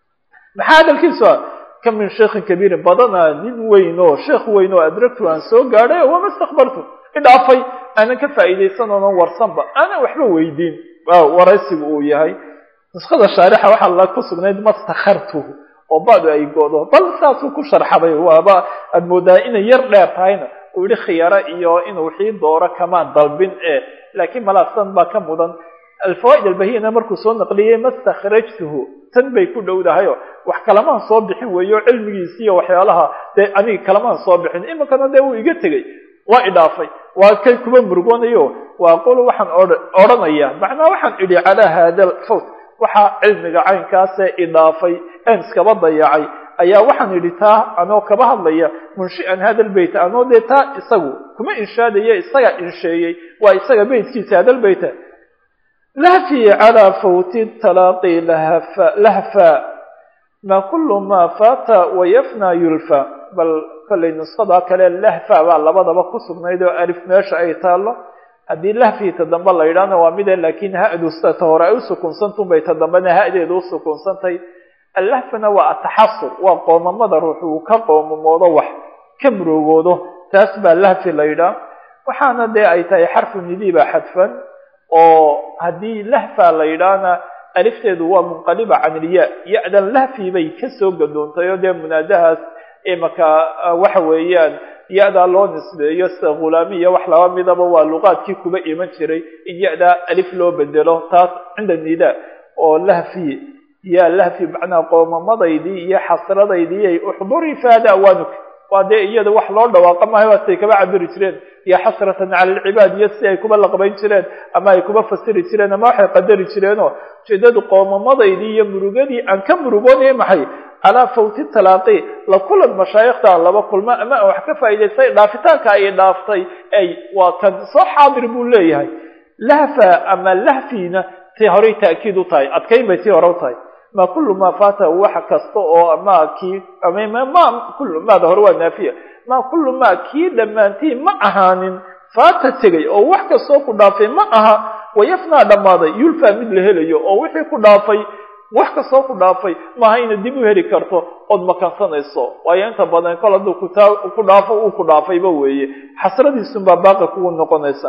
maxaa hadalkiisu ah ka min sheikhin kabiirin badana nin weyn oo sheekh weyn oo adragtu aan soo gaadhay wama istakbartu idhaafay aanan ka faa'iidaysan oonan warsanba aanan waxba weydiin waraysigu uu yahay nuskada shaarixa waxaa la ku sugnayd mastakhartuhu oo badu ay godo bal saasuu ku sharxaday waaba aad moodaa inay yar dheer tahayna uu yihi khiyaro iyo inuu wixii dooro kamaan dalbin e laakiin malaasan baa ka mudan alfawaa'id albahiyana markuu soo naqliyey mastakhrajtuhu tan bay ku dhowdahayo wax kalamaan soo bixin weeyo cilmigiisi iyo waxyaalaha dee aniga kalamaan soo bixin iminkana dee wuu iga tegey waa idhaafay waa kay kuba murugoonayo waa qolo waxaan odhanaya macnaa waxaan idhi calaa hada fawt waxaa cilmiga caynkaasee idhaafay een iskaba dayacay ayaa waxaan idhi taa anoo kaba hadlaya munshi'an hada lbeyt anoo dee taa isagu kuma inshaadaya isaga insheeyey waa isaga beytkiisa hada lbeyta lahfi calaa fawti talaaqi lahfa ma kulu ma fata wayafna yulfa bal kollay nuskhada kale lahfa baa labadaba ku sugnayd oo alif meesha ay taalo haddii lahfiita dambe la yidhaahna waa mide laakiin ha-du sida ta hore ay usukunsantun bay ta dambena ha-deeda usukunsantay allahfana waa ataxasur waa qoomamada ruux uu ka qoomamoodo wax ka muroogoodo taas baa lahfi la yidhaah waxaana dee ay tahay xarfu nidiiba xadfan oo haddii lahfa la yidhaahna alifteedu waa munqaliba can ilya ya-dan lahfi bay kasoo gadoontay oo dee munaadahaas imaka waxa weeyaan ya-daa loo nisbeeyo sida khulaamiya wax laba midaba waa luqaadkii kuba iman jiray in ya-daa alif loo bedelo taas cinda nida oo lahfi ya lahfi macnaa qoomamadaydii iyo xasradaydii ay uxdurii faada awaanuk waa dee iyada wax loo dhawaaqa maayo waatay kaba cabiri jireen iyo xasratan cala alcibaad iyo si ay kuba laqbayn jireen ama ay kuba fasiri jireen ama waxay qadari jireenoo ujeedadu qoomamadaydii iyo murugadii aan ka murugoonaya maxay calaa fawti talaaqi la kulan mashaayikhta laba kulmo ama aan wax ka faa'idaystay dhaafitaanka ay dhaaftay ay waa kan soo xaadir buu leeyahay lahfa ama lahfiina tii horay ta'kiid u tahay adkayn bay tii hore u tahay ma kullu maa faata wax kasta oo ma kii ma kullu maada hore waa naafiya ma kullu maa kii dhammaantii ma ahaanin faata tegay oo wax kastoo ku dhaafay ma aha wayafnaa dhammaaday yulfaa mid la helayo oo wixii ku dhaafay wax kastoo ku dhaafay maaha ina dib u heli karto ood makansanayso waayo inta badan kol hadduu kutaa ku dhaafo uu ku dhaafayba weeye xasradiisunbaa baaqa kugu noqonaysa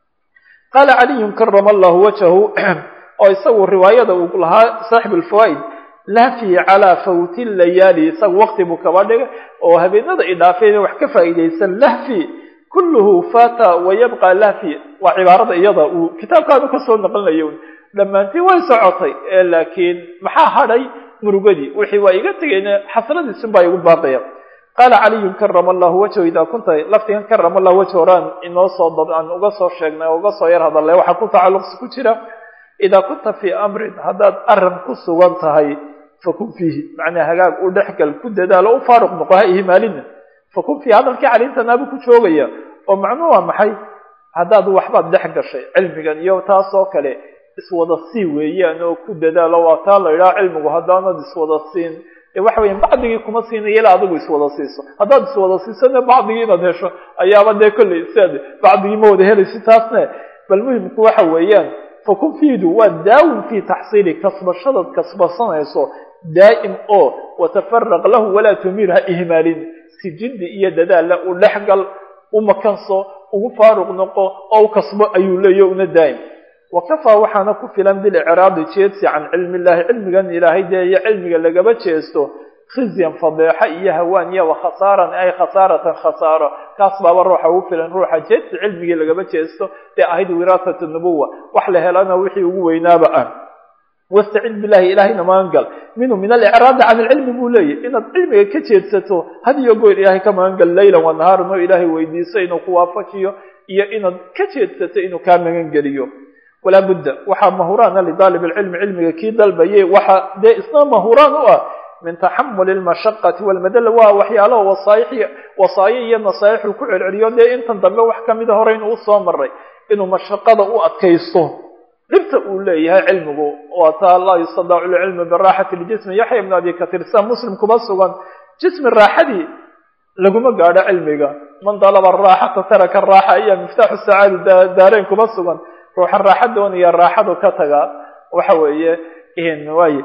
qaala caliyun karama allahu wajhahu oo isagu riwaayada uu lahaa saaxib alfawaa'id lahfi calaa fawti layaali isagu waqti buu kaba dhigay oo habeenada idhaafeen wax ka faa'iidaysan lahfi kulluhu fata wayabqa lahfi waa cibaarada iyada uu kitaabkaanu kasoo naqlinayo dhammaantii way socotay ee laakiin maxaa hadhay murugadii wixii waa iga tegayna xasradiisun baa igu baaqaya qaala caliyun karama allahu wajhu idaa kunta laftigan karama allahu wajhu horaan inoo soo dad aan uga soo sheegnay oo uga soo yar hadalay waxaa ku tacalluqsi ku jira idaa kunta fii amrin haddaad arrin ku sugan tahay fakun fiihi macnaa hagaag u dhexgal ku dadaalo u faaruq noqo ha ihmaalina fakun fiihi hadalkii caliintanaabuu ku joogaya oo macnuu waa maxay haddaad waxbaad dhex gashay cilmigan iyo taas oo kale iswada sii weeyaan oo ku dadaalo waa taa la idhaha cilmigu haddaanad iswada siin dee waxa weya bacdigii kuma siinaya ilaa adigu iswada siiso haddaad iswada siisone bacdigii inaad hesho ayaaba dee kolley siaad bacdigii ma wada helaysi taasne bal muhimku waxa weeyaan fakun fiidu waa daawin fii taxsiili kasbashadaad kasbasanayso daa'im oo watafaraq lahu walaa tumiir ha ihmaalin si jiddi iyo dadaalla u dhexgal u makanso ugu faaruq noqo oo u kasbo ayuu leeya una daa'im wakafaa waxaana ku filan bilicraadi jeedsi can cilmi illahi cilmigan ilaahay dee iyo cilmiga lagaba jeesto khizyan fadeexo iyo hawaan iyo wakhasaaran ay khasaaratan khasaaro kaas baaba ruuxa ugu filan ruuxa jeedsi cilmigii lagaba jeesto dee ahayd wiraasat nubuwa wax la helana wixii ugu weynaaba ah wastacid billahi ilahayna magangal minhu min alicraadi can ilcilmi buu leeyahy inaad cilmiga ka jeedsato had iyo goor ilaahay ka magangal leylan wa nahaaran oo ilaahay weydiiso inuu ku waafajiyo iyo inaad ka jeedsato inuu kaa magangeliyo walaa budda waxaa mahuraana lidaalib alcilmi cilmiga kii dalbayay waxa dee isna mahuraan u ah min taxamuli lmashaqati walmadalla waa waxyaalaha wasaaix wasaayo iyo nasaaixu ku celceliyo dee intan dambe wax kamida hore inuu usoo maray inuu mashaqada u adkaysto dhibta uu leeyahay cilmigu waa taa laa yustadacu lcilmu biraaxati ljismi yaxya ibnu abi katiir sida muslim kuma sugan jismi raaxadii laguma gaadho cilmiga man dalaba araaxata taraka araaxa ayaa miftaaxu sacaadi daareyn kuma sugan ruuxa raaxa doonaya raaxadu ka taga waxa weeye waay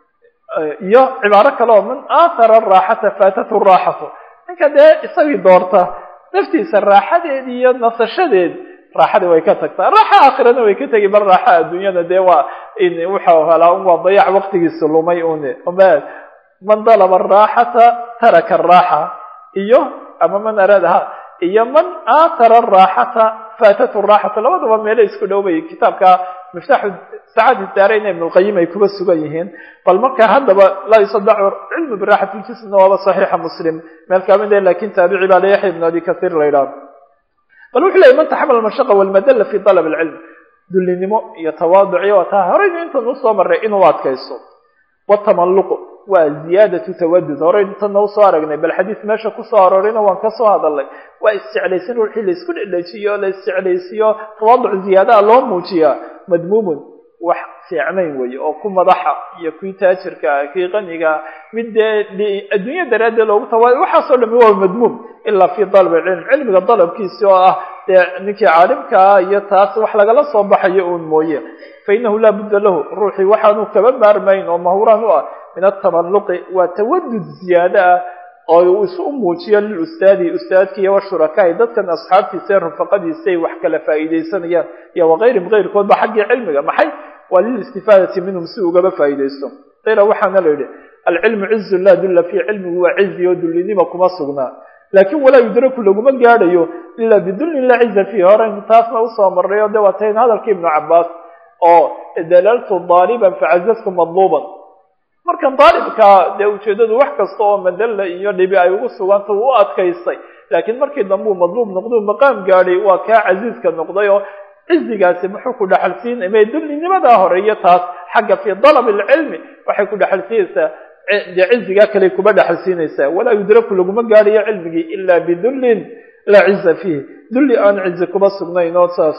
iyo cibaaro kale oo man aahara araaxata faatatu raaxatu ninka dee isagii doorta naftiisa raaxadeed iyo nasashadeed raaxadii way ka tagtaa raaxa aakhirana way ka tegi bal raaxa adduunyada dee waa wuxuu helaa un waa dayac waqtigiisa lumay un man dalaba araaxata taraka araaxa iyo ama man araada ha iyo man aatara araaxata faatatu raaxatu labadaba meelo isku dhowbay kitaabka miftaaxu sacaadi daareyn ibn lqayim ay kuba sugan yihiin bal marka haddaba laa yusadacu cilmu biraaxati ljismna waaba saxiixa muslim meel kamid ah lakin taabici baa la yaxya ibn abi kasiir la yidhaha bal wuxuu leeyay man taxamal almashaqa walmadalla fi dalab alcilm dullinimo iyo tawaaduc iyo taa horeynu intan usoo maray inuu adkayso watamalluqu waa ziyaadatu tawadud horeynu intan usoo aragnay bal xadiis meesha kusoo aroorayna waan kasoo hadalnay waa isjeclaysin ruuxii la isku dhedhejiyo la isjeclaysiyo tawaaduc ziyaadaha loo muujiyaa madmuumun wax fiicnayn weeye oo ku madaxa iyo kii taajirka kii qaniga mid dee adduunya daraaddeed loogu tawa waxaasoo dhami waa madmuum ilaa fi dalab alcilm cilmiga dalabkiisi oo ah dee ninkii caalimkaa iyo taas wax lagala soo baxayo uun mooye fa inahu laa budda lahu ruuxii waxaanu kaba maarmayn oo mahuraan u ah min atamalluqi waa tawadud ziyaado ah oo uu isu muujiyo lilustaadi ustaadkiiyo washurakaai dadkan asxaabtiisa ee rufaqadiisa ay wax kala faa'iidaysanayaan iyo wakayrihim kayrkoodba xaggii cilmiga maxay waa lilistifaadati minhum si ugaba faa'iidaysto qiila waxaana la yidhi alcilmu cizu laa dulla fii cilmigu waa cizi oo dullinima kuma sugnaa laakin walaa yudraku laguma gaadhayo ilaa bidullin laa ciza fiihi horeynu taasna usoo marray oo de waa tayn hadalkii ibnu cabaas oo dalaltu daaliban facazaztu madluuban markan daalibka dee ujeedadu wax kasta oo madalla iyo dhibi ay ugu suganta uu u adkaystay laakiin markii dambe uu madluub noqdou maqaam gaadhay waa kaa casiiska noqday oo cizigaasi muxuu ku dhexalsiin may dullinimadaa horeeyo taas xagga fii dalab alcilmi waxay ku dhexalsiinaysaa dee cizigaa kale kuba dhexalsiinaysaa walaa yudraku laguma gaadhayo cilmigii ilaa bidullin laa ciza fiihi dulli aan cizi kuba sugnayn oo saas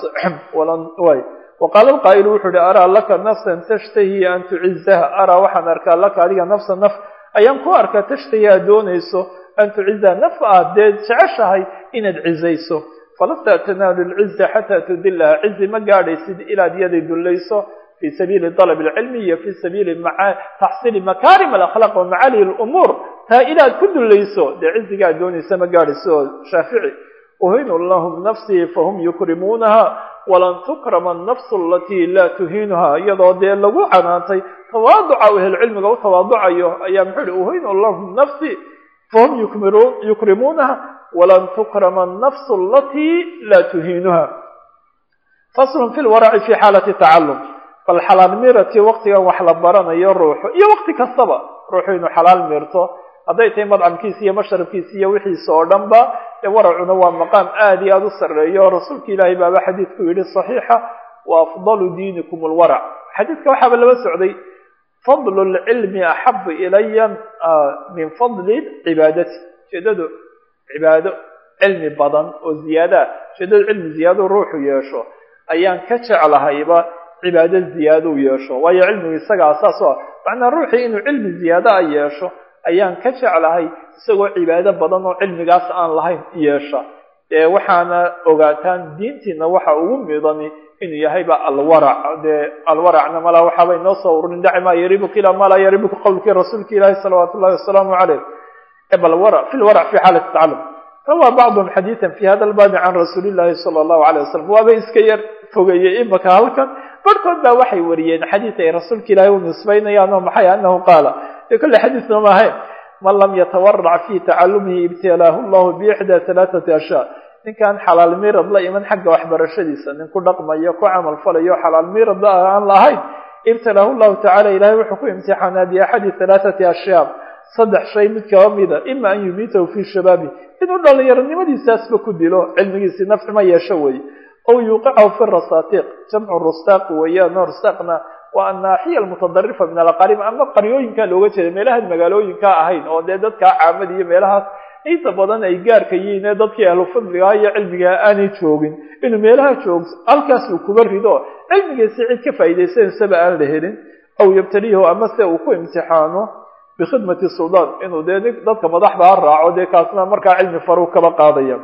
way waqaala alqaa'ilu wuxuu uhi araa laka nafsan tashtahi an tucizaha araa waxaan arkaa laka adiga nafsa naf ayaan ku arkaa tashtahi aad doonayso an tucizaha naf aad dee jeceshahay inaad cizayso falasta tanaalu lciza xataa tudilaha cizi ma gaadhaysid ilaad yaday dullayso fi sabiili dalab alcilmi iyo fi sabiili taxsiili makaarim alakhlaaq wa macaali lumuur taa inaad ku dullayso dee cizigaad doonaysa ma gaadhayso oo shaafici uhinu lahum nafsii fahum yukrimuunaha walan tukrama annafsu alatii laa tuhiinuha iyadoo dee lagu canaantay tawaaduca u ehelcilmiga u tawaaducayo ayaa muxuu ihi uhinu lahum nafsii fahum yukrimuunaha walan tukrama annafsu alatii laa tuhiinuha faslun fi lwaraci fi xaalati tacalum bal xalaal miirati waqtigan wax la baranayo ruuxu iyo waqti kastaba ruuxu inuu xalaal miirto hadday tahay madcamkiisa iyo mashrabkiisa iyo wixiisa oo dhan ba ee waracuna waa maqaam aada iyo aada u sarreeyo rasuulka ilaahay baaba xadiidku yidhi saxiixa wa afdalu diinikum alwarac xadiidka waxaaba laba socday fadlu lcilmi axabu ilaya min fadli cibaadati ujeedadu cibaado cilmi badan oo ziyaadaa ujeedadu cilmi ziyaado ruuxu yeesho ayaan ka jeclahayba cibaado ziyaado u yeesho waayo cilmigu isaga asaas o ah macnaa ruuxii inuu cilmi ziyaado a yeesho ayaan ka jeclahay isagoo cibaado badan oo cilmigaas aan lahayn yeesha dee waxaana ogaataan diintiina waxa ugu midani inuu yahayba alwarac dee alwaracna malaa waxaaba inoo soo ururin daci maa yaribuka ilaa maa laa yaribuka qowlkii rasuulka ilaahi salawaatu ullahi wasalaamu caleyh bal warac fi lwarac fi xaalati tacalum rawaa bacduhum xadiidan fi hada albaabi can rasuuli llahi sala allahu aleyh wasalam waaba iska yar fogeeyey imaka halkan barhkood baa waxay wariyeen xadiid ay rasuulka ilaahi u nisbaynayaan oo maxay anahu qaala dee kolle xadiisna ma ahayn man lam yatawarac fi tacalumihi ibtilaahu llahu biixdaa halaathati ashyaa ninkaan xalaal miirad la iman xagga waxbarashadiisa nin ku dhaqmayo ku camal falayo xalaal miirad aan lahayn ibtilaahu llahu tacala ilahay wuxuu ku imtixaanaa biaxadi halaathati ashyaa saddex shay mid kaba mida ima an yumiitahu fi shabaabi inuu dhalinyaronimadiisaasba ku dilo cilmigiisii nafci ma yeesho weeye ow yuuqicahu fi rasaatiiq jamcu rustaaq weeyaan oo rustaaqna waa annaaxiya almutadarifa min alaqarib ama qaryooyinkaa looga jeeda meelahaan magaalooyinkaa ahayn oo dee dadkaa caamada iyo meelahaas inta badan ay gaarka yihiin ee dadkii ahlu fadligaa iyo cilmigaa aanay joogin inuu meelaha joog halkaas uu kuba rido cilmigiisi cid ka faa'idaysanaysaba aan la helin aw yabtaliihu ama se uu ku imtixaano bikhidmati suldaan inuu dee dadka madaxdaa raaco dee kaasna markaa cilmi faruu kaba qaadaya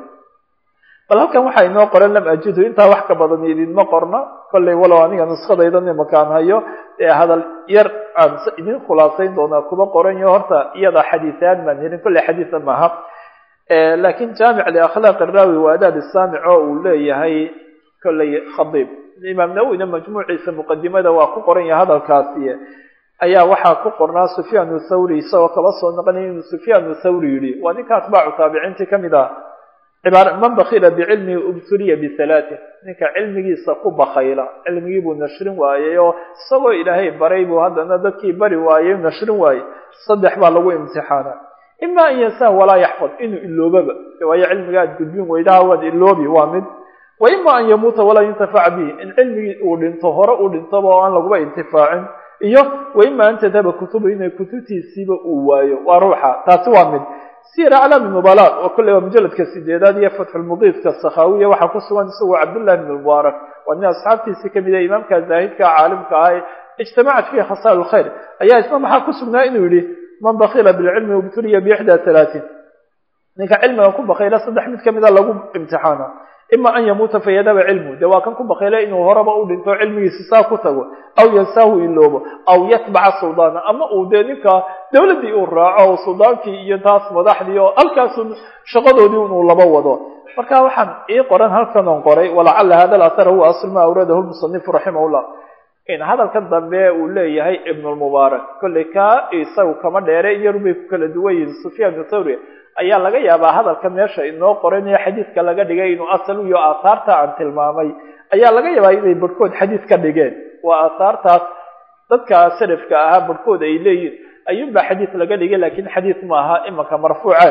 bal halkan waxaa inoo qoran lam ajidu intaa wax ka badan idinma qorna kollay walow aniga nuskadaydan imakaan hayo ee hadal yar aan idin khulaasayn doonaa kuba qoran yo horta iyada xadiisaan baan helin kollay xadiisa maaha laakiin jaamic liakhlaaq iraawi wa adaab saamic oo uu leeyahay kollay khadiib imaam nawowina majmuuciisa muqadimada waa ku qoran yahay hadalkaasi ayaa waxaa ku qornaa sufyaan thawri isagoo kaba soo noqonaya inuu sufyaan thawri yidhi waa ninka atbaacu taabiciintii kamid ah man bakila bicilmihi ubtuliya bihalaatin ninka cilmigiisa ku bakayla cilmigii buu nashrin waayey oo isagoo ilaahay baray buu haddana dadkii bari waayey nashrin waayey saddex baa lagu imtixaana ima an yansah walaa yaxfad inuu iloobaba waayo cilmiga aad gudbin weydaha waad iloobi waa mid wa ima an yamuuta walaa yuntafac bihi in cilmigii uu dhinto hore uu dhintoba oo aan laguba intifaacin iyo wa ima an tadhaba kutubu inay kutubtiisiiba uu waayo waa ruuxa taasi waa mid sir aclaami nubala oo kolley waa mujaladka sideedaad iyo fatxulmudiifka sakhaawiya waxaa ku sugan isagoo cabdullahi bn mubaarak waa nin asxaabtiisii kamid ah imaamka zaahidka caalimka ah ee ijtamacat fiihi khasaal lkhayr ayaa isna maxaa ku sugnaa inuu yihi man bakila bilcilmi ubtuliya biixda halaatin ninka cilmiga ku bakayla saddex mid kamida lagu imtixaana ima an yamuuta fayadaba cilmu dee waa kan ku bakayla inuu horeba u dhinto cilmigiisi saa ku tago aw yansaahu iloobo aw yatbaca suldaana ama uu dee ninka dawladdii uu raaco suldaankii iyo taas madaxdii oo halkaasu shaqadoodii inuu laba wado marka waxaan ii qoran halkan on qoray walacala hada athar huwa asl ma awradahu lmusanifu raximahullah in hadalka dambe uu leeyahay ibnulmubaarak kolley ka isagu kama dheere iyarubay ku kala duwan yihin sufyaan thawri ayaa laga yaabaa hadalka meesha inoo qoran ee xadiidka laga dhigay inuu asal iyo aahaarta aan tilmaamay ayaa laga yaabaa inay barhkood xadiid ka dhigeen waa aahaartaas dadka salafka ahaa barhkood ay leeyihin ayuunbaa xadiid laga dhigay lakin xadiid ma aha imanka marfuucaan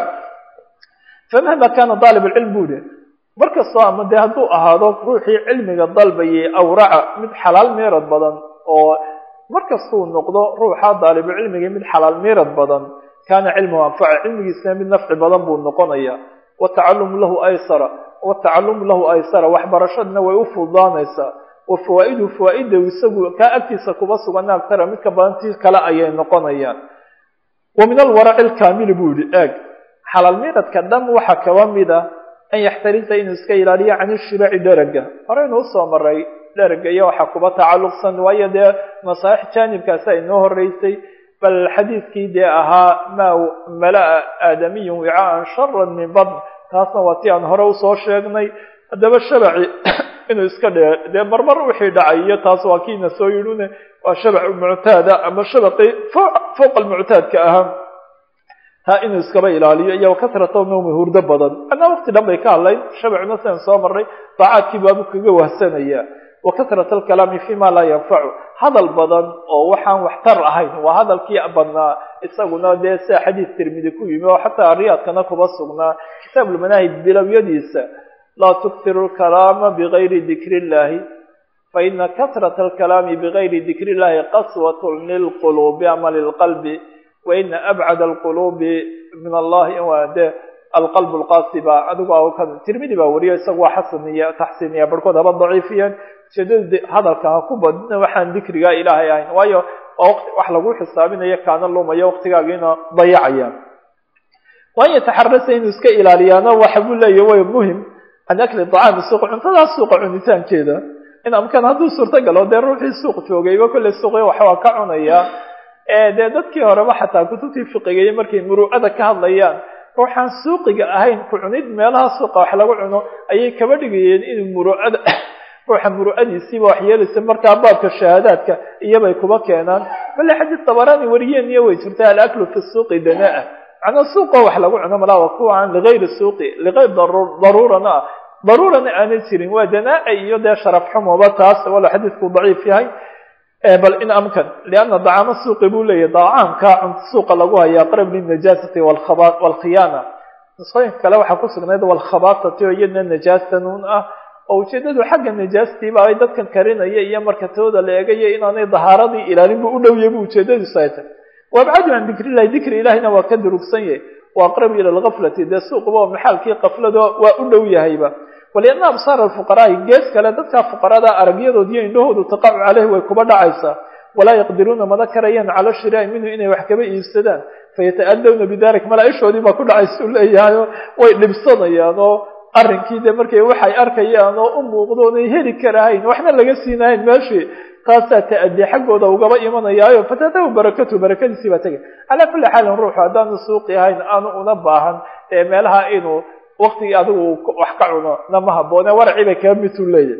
famahma kana daalib alcilm bu yihi markastoo ama dee hadduu ahaado ruuxii cilmiga dalbayay awraca mid xalaal meerad badan oo markastuu noqdo ruuxa daalibulcilmiga mid xalaal meerad badan kana cilmuhu anfaca cilmigiisna mid nafci badan buu noqonaya watacalumu lahu aysara watacalumu lahu aysara waxbarashadna way u fududaanaysaa wa fawaa'iduhu fawaaida isagu kaa agtiisa kuba sugana agtara midka badantii kale ayay noqonayaan wa min alwaraci alkaamili buu yihi eeg xalaal meeradka dhan waxaa kaba mida an yaxtarisa inuu iska ilaaliyo can ishibaaci dherega horeynu usoo maray dherega iyo waxaa kuba tacalluqsan waayo dee masaalix jaanibkaasi ay noo horeysay bal xadiidkii dee ahaa maa malaa aadamiyun wicaan sharan min badn taasna waa ti aan hore usoo sheegnay haddaba shabaci inuu iska dhe dee marmar wixii dhacay iyo taas waa kiina soo yidhune waa shabac muctaada ama shabaqii fowqa almuctaadka ahaa taa inuu iskaba ilaaliyo iyo kasrata nawmi hurdo badan anaa waqti dhan bay ka hadlayn shabacuna sidan soo marray daacaadkii baabu kaga wahsanaya wa kasrata alkalaami fima laa yanfacu hadal badan oo waxaan waxtar ahayn waa hadalkii badnaa isaguna dee sia xadiis tirmidi ku yimi oo xataa riyaadkana kuba sugnaa kitaabulmanaahid bilowyadiisa laa tuktiru lkalaama bigayri dikri illahi faina kasrata alkalaami bigayri dikri illahi qaswatun lilquluubi ama lilqalbi waina abcad alquluubi min allahi de alqalb lqasiba adigu tirmidi baa wariyo isagu waa xasaniya taxsiiniya barhkood haba daciifiyeen ujeedada hadalka ha ku badina waxaan dikrigaa ilaahay ahayn waayo wax lagu xisaabinayo kaana lumayo waqtigaagiina dayacaya waan yataxarasa inuu iska ilaaliyaana waxa buu leeya way muhim can akli dacaami suuq cuntadaas suuqa cunitaankeeda in amkan hadduu suurtagalo dee ruuxii suuq joogayba kolley suuqya waxbaa ka cunaya dee dadkii horeba xataa kutubtii fiqigaiyo markay muruucada ka hadlayaan ruuxaan suuqiga ahayn ku cunid meelaha suuqa wax lagu cuno ayay kaba dhigayeen inuu muruucada ruuxa muruucadiisiiba wax yeelaysa markaa baabka shahaadaadka iyobay kuba keenaan bale xadiis dabaraani wariyeen iyo way jirta alaklu fi suuqi danaa macnaa suuqoo wax lagu cuno malaa waa kuwa aan ligayri suuqi ligayr daruurana ah daruurana aanay jirin waa danaa iyo dee sharaf xumoba taas walo xadiisku daciif yahay bal in amkan lianna dacaamo suuqi buu leeyahy dacaamka cunto suuqa lagu haya aqrab linajaasati walkhiyaana nusooyinka kale waxaa ku sugnayd walkhabaasati oo iyadna najaasanuun ah oo ujeedadu xagga najaastiiba ay dadkan karinaya iyo marka tooda la eegayo inaanay dahaaradii ilaalin bu u dhowya bu ujeedadiisu ay tahy waabcadu can dikri illahi dikri ilahina waa ka durugsan yahay wa aqrabu ila lgaflati dee suuqba oo maxaalkii kaflado waa u dhow yahayba walianna absaar alfuqaraai gees kale dadka fuqarada aragyadood iyo indhahoodu taqacu caleyhi way kuba dhacaysaa walaa yaqdiruuna mana karayaan cala shiraai minhu inay wax kaba iibsadaan fayata'adawna bidalik malaa-ishoodii baa ku dhacaysa u leeyahayo way dhibsanayaan oo arrinkii dee markay waxay arkayaan oo u muuqdo onay heli karahayn waxna laga siinahayn meeshii taasaa ta'adi xaggooda ugaba imanayaayo fatatahu barakatu barakadiisii baa tegay calaa kulli xaalin ruuxu haddaanu suuqi ahayn aanu una baahan ee meelaha inuu waktigii adigu wax ka cuno nama haboone warci bay kaga miduu leeyahy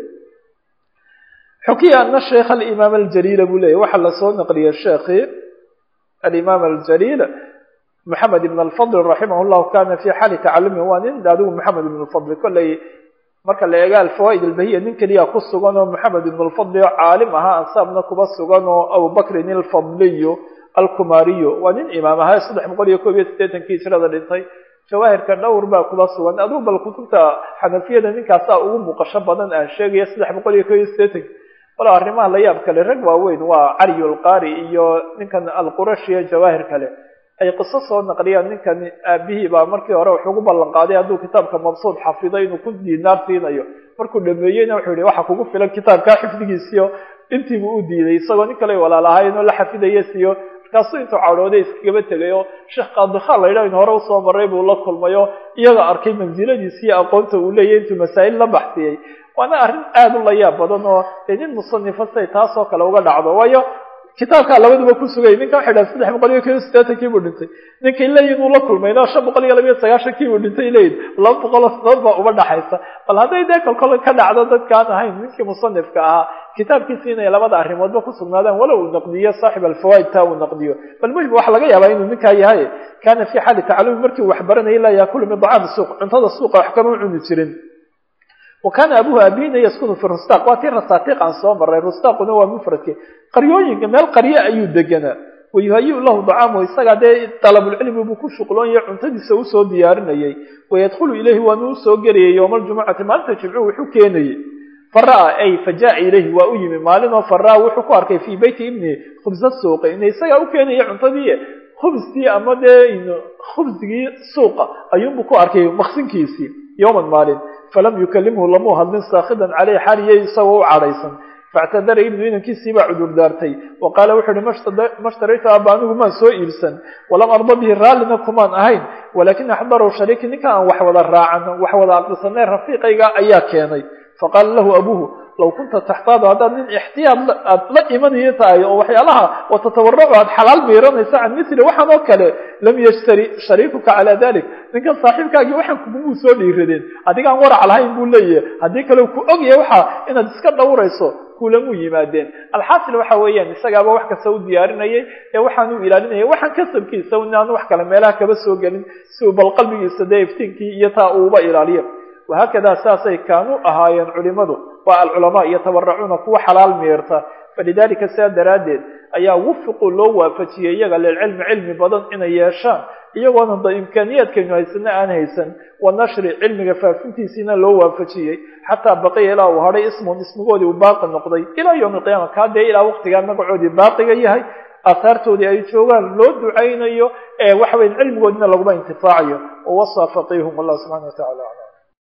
xukiya ana sheikh alimaam aljaliila buu leyahy waxaa lasoo naqliyay sheekhi alimaam aljaliil maxamed ibn alfadl raximah llahu kana fi xaali tacalumi waa nin adigu maxamed ibn lfadl kolley marka la eega alfawaaid albahiya nin keliya ku sugan oo maxamed ibn lfadli oo caalim ahaa ansaabna kuba sugan oo abubakrin alfadliyo alkumariyo waa nin imaam ahaa saddex boqol iyo koob iyo siddeetankii hijrada dhintay jawaahirka dhowr baa kuba sugan adigu bal kutubta xanafiyada ninkaasaa ugu muuqasho badan aan sheegaya saddex boqol iyo koob iyo siddeetanki walo arrimaha la yaab kale rag waaweyn waa caliy lqari iyo ninkan alqurashiya jawaahir kale ay qiso soo naqliyaan ninkan aabihii baa markii hore wuxuu ugu ballan qaaday hadduu kitaabka mabsuud xafido inuu ku diinaar siinayo markuu dhameeyeyna wuxuu yihi waxa kugu filan kitaabkaa xifdigiisiyo intiibuu u diiday isagoo nin kale walaalahayn oo la xafidaya siiyo markaasuu intuu cadhooday iskagaba tegay oo sheekh qaadikhaan la yidhah in hore usoo maray buu la kulmayo iyaga arkay mansiladiisi iyo aqoonta uu leeyahy intuu masaa'il la baxsiyey waana arrin aada u la yaab badan oo dee nin musanifa say taasoo kale uga dhacdo waayo kitaabkaa labaduba ku sugay ninkan waxay dhaha saddex boqol iyo kob iyo siddeetankii buu dhintay ninkay leeyihin uu la kulmayna shan boqol iyo labiyo sagaashankii buu dhintay leeyihin laba boqoloo sanadood baa uba dhaxaysa bal hadday dee kolkol ka dhacdo dadkaan ahayn ninkii musanifka ahaa kitaabkiisi inay labada arrimoodba ku sugnaadaan walow uu naqdiyo saaxib alfawaid taa uu naqdiyo bal muhim waxaa laga yaabaa inuu ninkaa yahay kana fi xaali tacalumi markii uu wax baranayay laa yaakulu min dacaami suuq cuntada suuqa wax kama cuni jirin wa kaana abuhu aabihina yaskunu fi rustaq waa tii rasaatiiq aan soo maray rustaaquna waa mufradki qaryooyinka meel qaryo ayuu deganaa wayuhayi lahu dacaamu isagaa dee dalabulcilmi buu ku shuqloonaya cuntadiisa usoo diyaarinayay wayadkhulu ilayhi waanu usoo gelayay yowma aljumucati maalinta jimcu wuxuu keenayey fara'a ay faja'a ilayhi waa u yimi maalinoo fara'a wuxuu ku arkay fii beyti ibni khubsa suuqi ina isagaa u keenaya cuntadii khubstii ama dee khubsigii suuqa ayuunbuu ku arkay maqsinkiisii yowman maalin falam yukalimhu lamuu hadlin saakhidan caleyh xaliyay isagoo u cadhaysan factadara ibnu inankiisii baa cudur daartay wa qaala wuxu uhi mashtaraytu aaba anigu maan soo iibsan walam arda bihi raallina kumaan ahayn walaakin axdarahu shariiki ninka aan wax wada raacan wax wada aqrisanay rafiiqayga ayaa keenay faqaala lahu abuhu law kunta taxtaadu haddaad nin ixtiyaad aad la imanayo tahay oo waxyaalaha watatawaracu aad xalaal miiranaysa can mithli waxaan oo kale lam yashtari shariikuka calaa dalik ninkan saaxiibkaagii waxaan kugumuu soo dhiiradeen adigaan warac lahayn buu leeyahay haddii kale ku ogyahay waxa inaad iska dhowrayso kulamuu yimaadeen alxaasil waxa weeyaan isagaaba wax kasta u diyaarinayay ee waxaan u ilaalinayay waxaan kasabkiisa inaanu wax kale meelaha kaba soo gelin si uu bal qalbigiisa dee iftiinkii iyo taa uuba ilaaliyo wahaakadaa saasay kaanuu ahaayeen culimadu waa alculamaa yatabarracuuna kuwa xalaal miirta falidalika sidaa daraaddeed ayaa wufiqu loo waafajiyey iyaga lilcilmi cilmi badan inay yeeshaan iyagoona da imkaaniyaadkaynu haysana aan haysan wa nashri cilmiga faafintiisiina loo waafajiyey xataa baqiya ilaa uu hadhay ismun ismigoodii uu baaqi noqday ilaa yowmi alqiyaama kaa dee ilaa waqtigaa magacoodii baaqiga yahay aahaartoodii ay joogaan loo ducaynayo ee waxa weya cilmigoodina laguma intifaacayo wawasaa faqiihum wallahu subxana wa tacala aclam